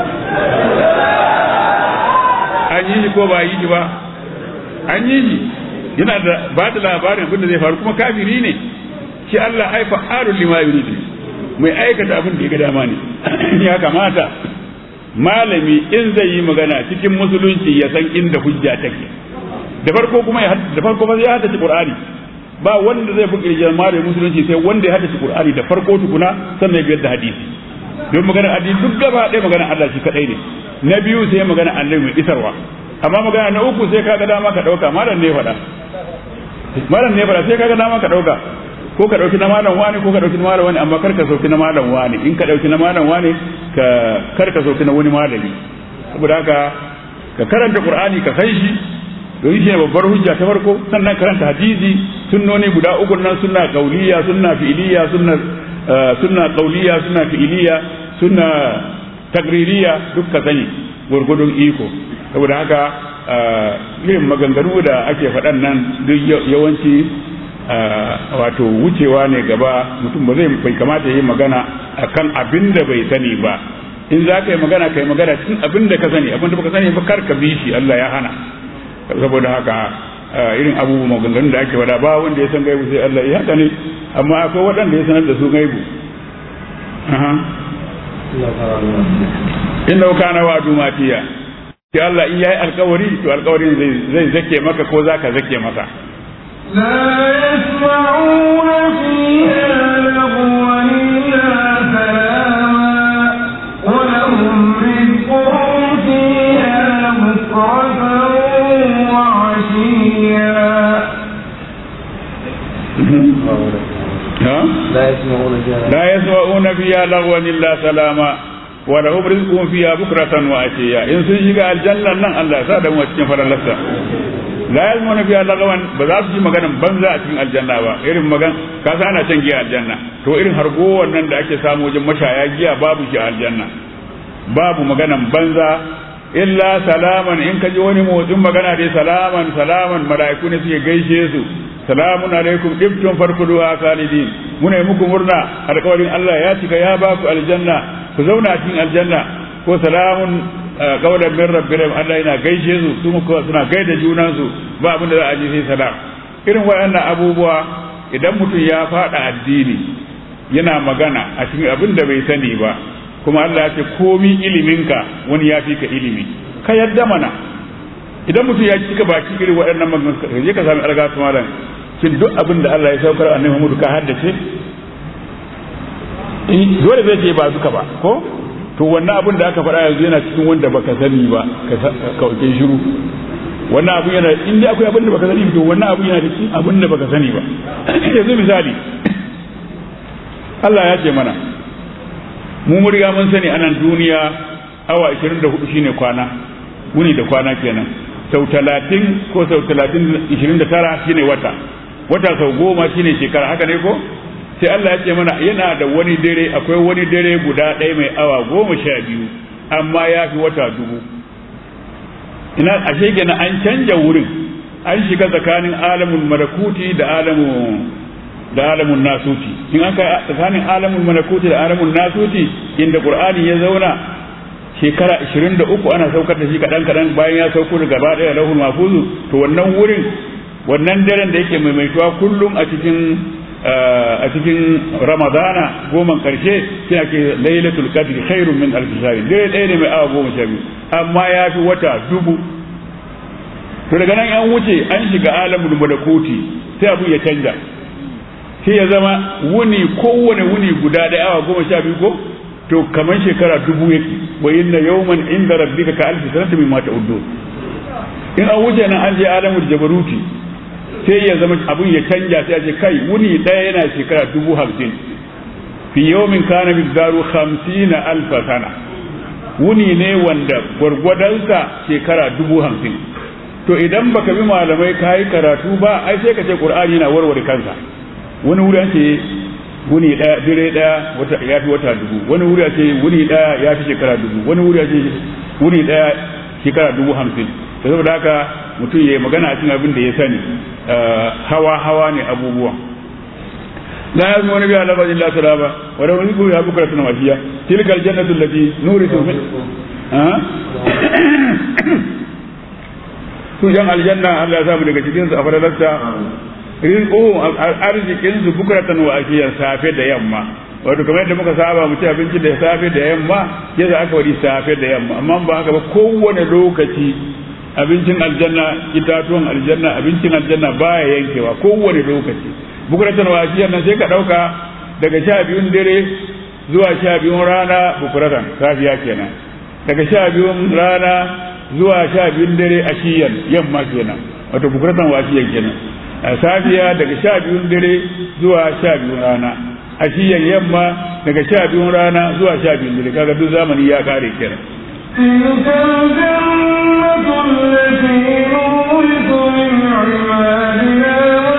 an yi shi ko ba yi shi ba an yi shi yana da ba da labarin abin da zai faru kuma kafiri ne shi Allah ai fa'alul lima yuridu mai aikata abin da ya ga dama ne ya kamata malami in zai yi magana cikin musulunci ya san inda hujja take da farko kuma da farko fa ya haddace qur'ani ba wanda zai buƙi jama'a da musulunci sai wanda ya haddace qur'ani da farko tukuna sannan ya biyar da hadisi don magana hadisi duk gaba ɗaya magana Allah shi kadai ne na biyu sai magana Allah mai isarwa amma magana na uku sai kaga dama ka dauka malam ne faɗa malam ne faɗa sai kaga dama ka dauka ko ka dauki na malam wani ko ka dauki na malam wani amma kar ka sauki na malam wani in ka dauki na malam wani ka kar ka sauki na wani malami saboda haka ka karanta qur'ani ka san shi don shi ne babbar hujja ta farko sannan karanta hadisi sunnoni guda uku nan sunna qauliya sunna fi'liya sunna sunna qauliya sunna fi'liya sunna tagririya duk ka sani gurgudun iko saboda haka irin maganganu da ake faɗan nan duk yawanci wato wucewa ne gaba mutum ba zai bai kamata yi magana akan abin da bai sani ba in za ka yi magana ka yi magana cikin abin da ka sani abin da baka sani ba kar ka bi shi Allah ya hana saboda haka irin abubuwan maganganun da ake wada ba wanda ya san gaibu sai Allah ya haka ne amma akwai waɗanda ya sanar da su gaibu inna kana wa dumatiya ki Allah in yayi alkawari to alkawarin zai zai zake maka ko zaka zake maka لا يسمعون فيها لغوا إلا سلاما ولهم رزقهم فيها بكرة وعشيا لا يسمعون فيها لا يسمعون فيها لغوا إلا سلاما ولهم رزقهم فيها بكرة وعشيا إن سنشق الجنة نن الله سادة موتين فرلسة la yalmuna fiha lagawan ba za su ji maganan banza a cikin aljanna ba irin magan ka sa ana can giya aljanna to irin hargo wannan da ake samu wajen mashaya giya babu shi a aljanna babu maganan banza illa salaman in ka ji wani motsin magana dai salaman salaman mala'iku ne suke gaishe su salamun alaikum ibtum farkuduha khalidin muna yi muku murna alƙawarin Allah ya cika ya ba ku aljanna ku zauna cikin aljanna ko salamun kaulan min rabbihim Allah yana gaishe su su kuma suna gaida junan su ba abin da za a ji sai salam irin waɗannan abubuwa idan mutum ya faɗa addini yana magana a cikin abin da bai sani ba kuma Allah ya ce komi iliminka wani ya fi ka ilimi ka yadda mana idan mutum ya cika baki irin waɗannan maganganu je ka sami alga malam shin duk abin da Allah ya saukar annabi Muhammad ka haddace dole zai ce ba duka ba ko to wannan abin da aka faɗa yanzu yana cikin wanda baka sani ba ka kauke shiru wannan abin yana in dai akwai abin da baka sani to wannan abin yana cikin abin da baka sani ba yanzu misali Allah ya ce mana mu mun riga mun sani anan duniya awa 24 shine kwana wuni da kwana kenan sau 30 ko sau 30 29 shine wata wata sau goma shine shekara haka ne ko sai Allah ya ce mana yana da wani dare akwai wani dare guda ɗaya mai awa goma sha biyu amma ya fi wata dubu ina ashe kenan an canja wurin an shiga tsakanin alamun malakuti da alamun da alamun nasuti in aka tsakanin alamun malakuti da alamun nasuti inda qur'ani ya zauna shekara 23 ana saukar da shi kadan kadan bayan ya sauko da gaba daya lahul mahfuzu to wannan wurin wannan daren da yake maimaituwa kullum a cikin a cikin ramadana goma karshe sai ake lailatul qadr khairun min alf shahr dare ɗaya ne mai awa goma sha biyu amma ya fi wata dubu to daga nan an wuce an shiga alamul malakuti sai abu ya canja sai ya zama wuni kowane wuni guda da awa goma sha biyu ko to kamar shekara dubu yake wa inna yawman inda rabbika ka alfi sanata mimma ta'uddu in an wuce nan an je alamul jabaruti sai ya zama abun ya canja sai a ce kai wuni ɗaya yana shekara dubu hamsin fi yawmin kana miqdaru 50 alf sana wuni ne wanda gwargwadonsa shekara dubu hamsin to idan baka bi malamai ka yi karatu ba ai sai ka ce qur'ani yana warware kansa wani wuri ce wuni daya dire daya wata ya fi wata dubu wani wuri ce wuni daya ya fi shekara dubu wani wuri ce wuni daya shekara dubu hamsin da saboda haka mutum ya yi magana a cikin abin da ya sani hawa hawa ne abubuwan لا يسمعون بها لفظ إلا سلامة ولو نذكر بها بكرة وعشية تلك الجنة التي نورث من ها su yan aljanna Allah ya samu daga cikin su a fadalarsa rizquhum arzikin su bukratan wa ashiyan safe da yamma wato kamar yadda muka saba mu ci abinci da safe da yamma yadda aka wadi safe da yamma amma ba haka ba kowane lokaci abincin aljanna itatuwan aljanna abincin aljanna baya yankewa kowane lokaci bukuratan wasiyar nan sai ka ɗauka daga sha biyun dare zuwa sha biyun rana bukuratan safiya kenan daga sha biyun rana zuwa sha biyun dare a shiyan yamma kenan wato bukuratan wasiyar kenan a safiya daga sha biyun dare zuwa sha biyun rana a shiyan yamma daga sha biyun rana zuwa sha biyun dare kaga duk zamani ya kare kenan تلك الجنة التي نورث من عبادنا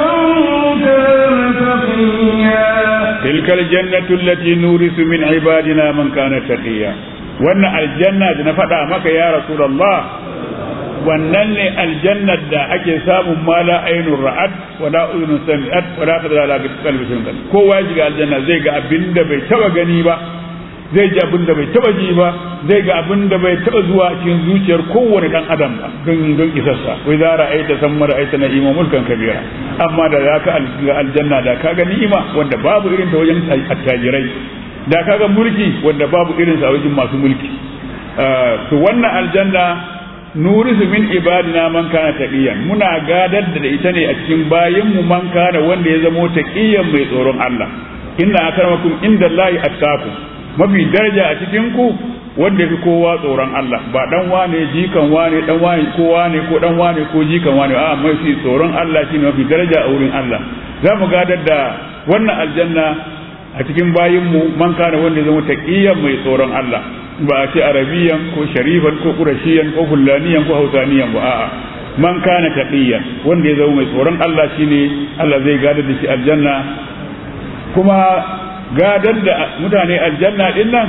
تلك الجنة التي نورث من عبادنا من كان تقيا wannan aljanna da na faɗa maka ya rasulullah wannan ne aljannar da ake samun mala ainun ra'ad wala udhun sami'at wala qadara ala qalbi shay'in kowa ya shiga aljanna zai ga abin da bai taba gani ba zai ji abin da bai taba ji ba zai ga abin da bai taba zuwa cikin zuciyar kowane dan adam ba don don isarsa wai za ra'aita san ra'aita na'ima mulkan kabira amma da za ka ga aljanna da ka ga ni'ima wanda babu irin ta wajen attajirai da ka ga mulki wanda babu irin sa wajen masu mulki to wannan aljanna nurisu min ibadina man kana taqiyan muna gadar da ita ne a cikin bayin mu man kana wanda ya zamo taqiyan mai tsoron Allah inna akramakum indallahi attaqu mafi daraja a cikin ku wanda fi kowa tsoron Allah ba dan wane jikan wane dan wane ko wane ko dan wane ko jikan wane a mafi tsoron Allah shine mafi daraja a wurin Allah za mu gadar da wannan aljanna a cikin bayinmu man kana wanda zama taqiyan mai tsoron Allah ba a ce arabiyan ko sharifan ko qurashiyan ko fullaniyan ko hausaniyan ba a'a man kana taqiyan wanda ya zama mai tsoron Allah shine Allah zai gadar da shi aljanna kuma gadar da mutane aljanna din nan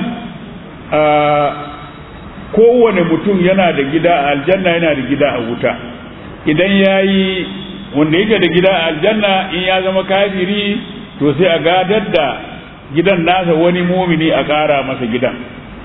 kowane mutum yana da gida a aljanna yana da gida a wuta idan ya yi wanda yake da gida a aljanna in ya zama kafiri to sai a gadar da gidan nasa wani mumini a ƙara masa gidan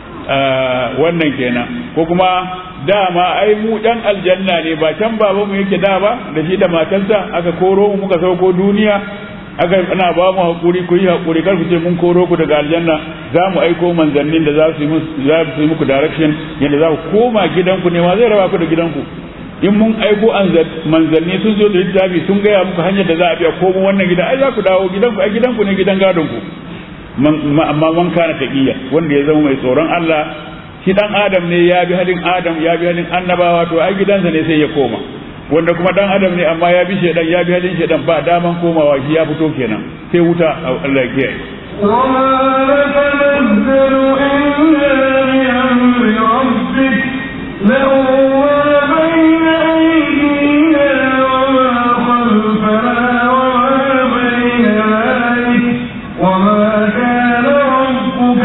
wannan kenan ko kuma dama ai mu ɗan aljanna ne ba can babanmu yake da ba da shi da matarsa aka koro mu muka sauko duniya aka ana ba mu hakuri ku yi hakuri kar ku ce mun koro ku daga aljanna za mu aiko manzannin da za su yi za su yi muku direction yadda za ku koma gidanku ne ma zai raba ku da gidanku in mun aiko manzanni sun zo da littafi sun gaya muku hanyar da za a biya komo wannan gida ai za ku dawo gidanku ai gidanku ne gidan gadon ku amma man kana taqiya wanda ya zama mai tsoron Allah shi dan adam ne ya bi halin adam ya bi halin annabawa to ai gidansa ne sai ya koma wanda kuma dan adam ne amma ya bi shedan ya bi halin shedan ba daman komawa shi ya fito kenan sai wuta Allah ya kiyaye وما نتنزل إلا بأمر ربك له ما بين أيدينا وما خلفنا وما بين ذلك وما كان ربك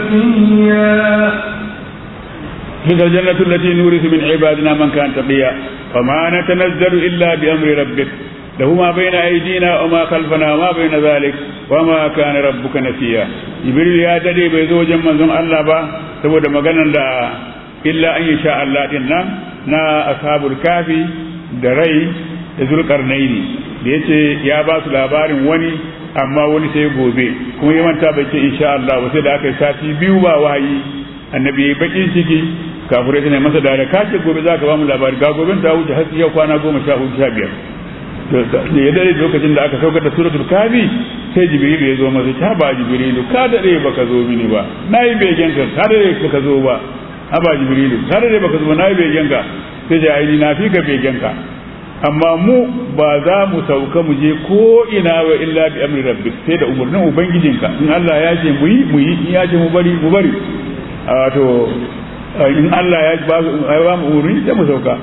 نسيا تلك الجنة التي نورث من عبادنا من كان تقيا وما نتنزل إلا بأمر ربك له ما بين أيدينا وما خلفنا وما بين ذلك وما كان ربك نسيا جبريل يا ددي bai zo wajen manzon Allah ba saboda maganar da illa an yi sha Allah din nan na ashabul kafi da rai da zulkarnaini da yace ya ba su labarin wani amma wani sai gobe kuma ya manta bai ce insha Allah ba sai da aka yi sati biyu ba wahayi annabi ya bakin ciki kafirai suna masa da ka ce gobe za ka ba mu labari ga gobe ta wuce har yau kwana goma sha hudu sha biyar da ya dare lokacin da aka saukar da suratul kafi sai jibrilu ya zo masa ta ba jibrilu ka dare baka zo mini ba nayi begen ka ka dare baka zo ba ha ba jibrilu ka dare baka zo ba nayi begen ka sai ya aini na fi ka begen ka amma mu ba za mu sauka mu je ko ina wa illa bi amri rabbik sai da umarnin ubangijinka in Allah ya ce mu yi mu yi in ya ce mu bari mu bari wato in Allah ya ba ba mu umarni sai mu sauka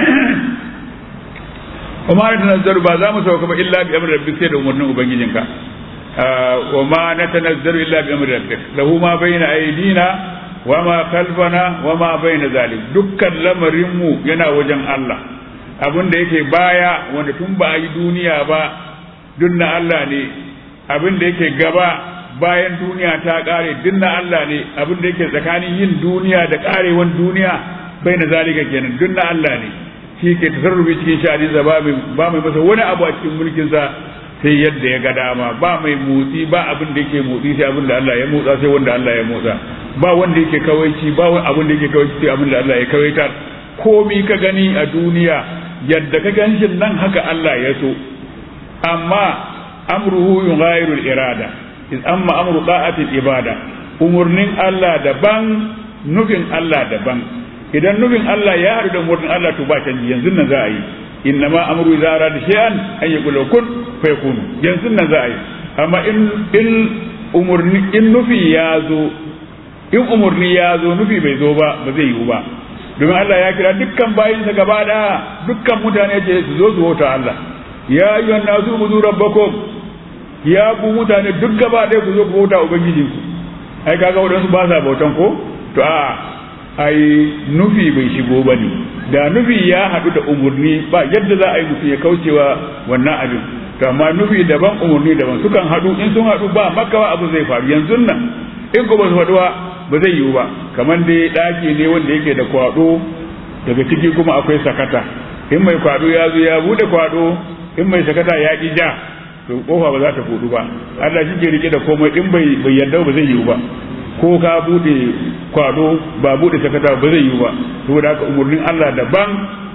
kuma na tanazzaru ba za mu sauka ba illa bi amri rabbik sai da umarnin ubangijinka wa ma natanazzaru illa bi amri rabbik lahu ma bayna aydina wa ma khalfana wa ma bayna zalik dukkan lamarin mu yana wajen Allah abin da yake baya wanda tun ba a yi duniya ba duk na Allah ne abin da yake gaba bayan duniya ta kare duk na Allah ne abin da yake tsakanin yin duniya da karewan duniya bai na zalika kenan duk na Allah ne shi ke tasarrufi cikin sha'aninsa ba mai ba mai masa wani abu a cikin mulkinsa sai yadda ya ga dama ba mai motsi ba abin da yake motsi sai abin da Allah ya motsa sai wanda Allah ya motsa ba wanda yake kawaici ba abin da yake kawaici sai abin da Allah ya kawaitar komi ka gani a duniya yadda ka gan shi nan haka Allah ya so amma amruhu yughayiru al-irada iz amma amru ta'ati ibada umurnin Allah daban nufin Allah daban idan nufin Allah ya haɗu da umurnin Allah to ba canji yanzu nan za a yi inna ma amru idza arada shay'an an yaqula kun fayakunu yanzu nan za a yi amma in in umurni in nufi ya zo in umurni ya zo nufi bai zo ba ba zai yiwu ba domin Allah ya kira dukkan bayinsa gaba daya dukkan mutane ce su zo su bauta Allah ya ayyuhan nasu budu rabbakum ya ku mutane duk gaba daya ku zo ku bauta ubangijinku ai kaga wadansu ba sa bautan ko to a ai nufi bai shigo bane da nufi ya haɗu da umurni ba yadda za a yi mutum ya kaucewa wannan abin to amma nufi daban umurni daban sukan haɗu in sun haɗu ba makawa abu zai faru yanzu nan in ko ba su haɗuwa ba zai yiwu ba kamar dai ɗaki ne wanda yake da kwaɗo daga ciki kuma akwai sakata in mai kwaɗo ya zo ya buɗe kwaɗo in mai sakata ya ƙi ja to kofa ba za ta buɗu ba Allah shi ke rike da komai in bai bai yarda ba zai yiwu ba ko ka buɗe kwaɗo ba buɗe sakata ba zai yiwu ba saboda haka umurnin Allah daban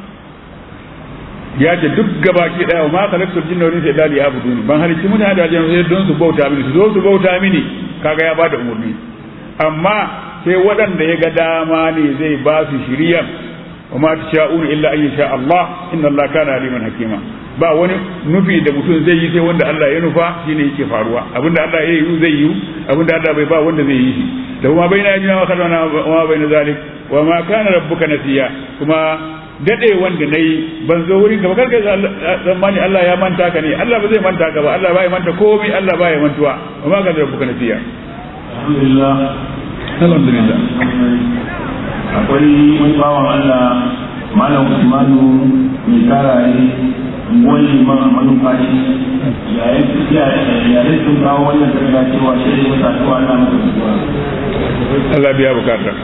ya ce duk gabaki daya ma khalaqtul jinna wal insa illa liya'budun ban halicci mutane da aljanna sai don su bauta mini su zo su bauta mini kaga ya bada umurni amma sai waɗanda ya ga dama ne zai ba su shiriya wa ma tasha'un illa an yasha Allah inna Allah kana aliman hakima ba wani nufi da mutum zai yi sai wanda Allah ya nufa shine yake faruwa abinda Allah ya yi zai yi abinda Allah bai ba wanda zai yi shi da kuma baina yajina wa khalana wa baina zalik wa ma kana rabbuka nasiya kuma dade wanda nayi ban zo wurin ka ba karka tsammani Allah ya manta ka ne Allah ba zai manta ka ba Allah ba ya manta komai Allah ba ya mantuwa wa ma kana rabbuka nasiya alhamdulillah alhamdulillah akwai wani bawan Allah malam Usmanu mai karaye wani liman a manufashi yayin sun kawo wannan tafiya cewa shi ne masa cewa ana masa zuwa Allah biya bukata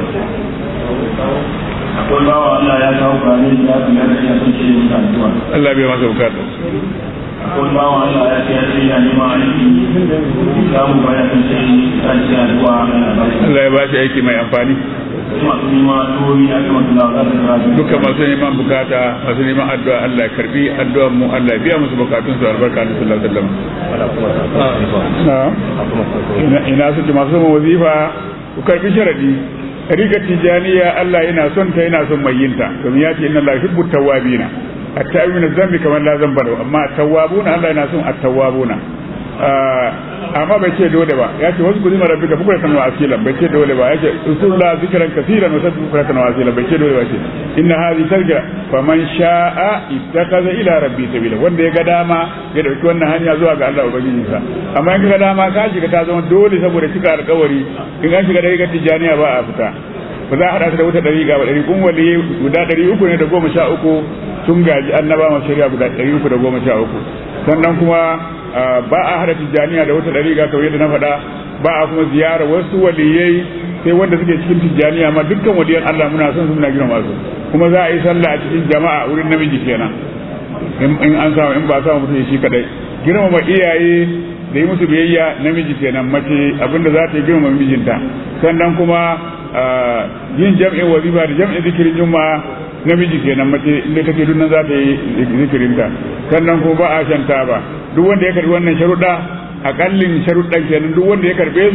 akwai bawa Allah ya kawo kare ya fi ya rashin sun shi ne masa zuwa Allah biya masa bukata akwai bawa Allah ya ce ya ce yana neman aiki samu baya sun ce ya ce ya zuwa Allah ya ba shi aiki mai amfani masu neman tori a kan wasu lawa za su kira dukkan masu neman bukata masu neman addu'a Allah ya karbi addu'ar mu Allah ya biya musu bukatun su albarka da sallallahu alaihi wasallam na ina ina suke masu son wazifa ku karbi sharadi riga tijaniya Allah yana son ta yana son mai yinta domin ya ce inna Allah yuhibbu tawwabina at-tawwabuna zambi kamar la zamba lahu amma at-tawwabuna Allah yana son at-tawwabuna amma bai ce dole ba ya ce wasu kudi mara bika bukura kan asilan bai ce dole ba ya ce usulla zikran kaseeran wa sabbi bukura kan asilan bai ce dole ba ce inna hadhi tarja faman sha'a ittakaza ila rabbi sabila wanda ya ga dama ya dauki wannan hanya zuwa ga Allah ubangiji sa amma in ga dama ka shiga ta zama dole saboda cika alƙawari in an shiga da ga tijaniya ba a fita ba za a haɗa ta da wuta ɗari ga ɗari kun wali guda ɗari uku ne da goma sha uku sun gaji annaba masu shari'a guda ɗari uku da goma sha uku sannan kuma ba a hada tijjaniya da wata dariƙa kawai yadda na faɗa ba a kuma ziyara wasu waliyai sai wanda suke cikin tijjaniya ma dukkan waliyan Allah muna son su muna girma su kuma za a yi sallah a cikin jama'a wurin namiji kenan in an samu in ba samu mutum shi kadai girmama iyaye da yi musu biyayya namiji kenan mace abinda za ta yi girmama mijinta sannan kuma yin jam'in wazifa da jam'in zikirin juma'a namiji kenan mace inda take dunnan za ta yi zikirinta sannan kuma ba a shan taba duk wanda ya karbi wannan sharuɗa akallin sharuɗan kenan duk wanda ya karbe su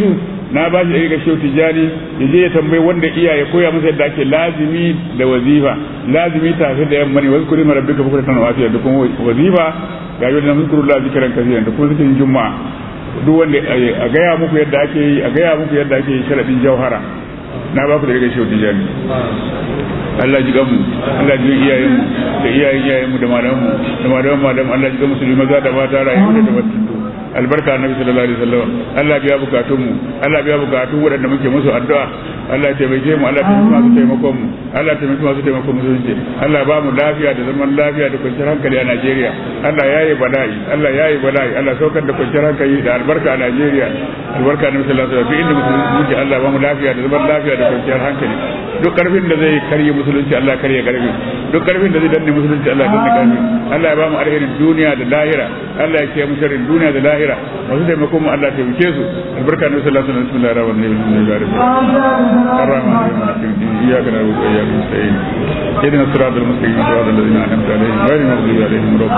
na ba shi ɗariƙar shehu tijjani ya je ya tambayi wanda iya ya koya masa yadda ake lazimi da wazifa lazimi tafi da yamma ne wasu kuri mara duka bukura tana wafiya da kuma wazifa ga yau da na zikuru la zikiran kasiran da kuma zikirin juma'a duk wanda a gaya muku yadda ake yi a gaya muku yadda ake yi sharaɗin jauhara na ba ku da rigar shehu tijjani Allah ji gamu Allah ji iyayenmu da iyayen iyayenmu da malamanmu da malaman malaman Allah ji gamu su maza da mata rayu da tabattu albarka annabi sallallahu alaihi wasallam Allah biya bukatun mu Allah biya bukatun waɗanda muke musu addu'a Allah taimake mu Allah taimake masu taimakon mu Allah taimake masu taimakon mu sun Allah ba mu lafiya da zaman lafiya da kwanciyar hankali a Najeriya Allah yayi bala'i Allah yayi bala'i Allah saukar da kwanciyar hankali da albarka a Najeriya albarka annabi sallallahu alaihi wasallam inda musulunci Allah ba mu lafiya da zaman lafiya da kwanciyar hankali duk karfin da zai karye musulunci Allah karye karfi duk karfin da zai danne musulunci Allah danne karfi Allah ya ba mu alherin duniya da lahira Allah ya kiyaye mu sharrin duniya da lahira masu taimakon mu Allah taimake su albarka ne sallallahu alaihi wasallam bismillahir rahmanir rahim الرحمن الرحيم إياك نعبد وإياك نستعين اهدنا الصراط المستقيم صراط الذين أنعمت عليهم غير المغضوب عليهم ولا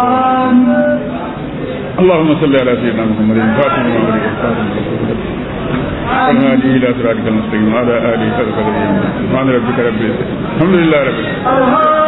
اللهم صل على سيدنا محمد الفاتح لما أغلق الخاتم والهادي إلى صراطك المستقيم وعلى آله وصحبه سبحان ربك رب العزة الحمد لله رب العالمين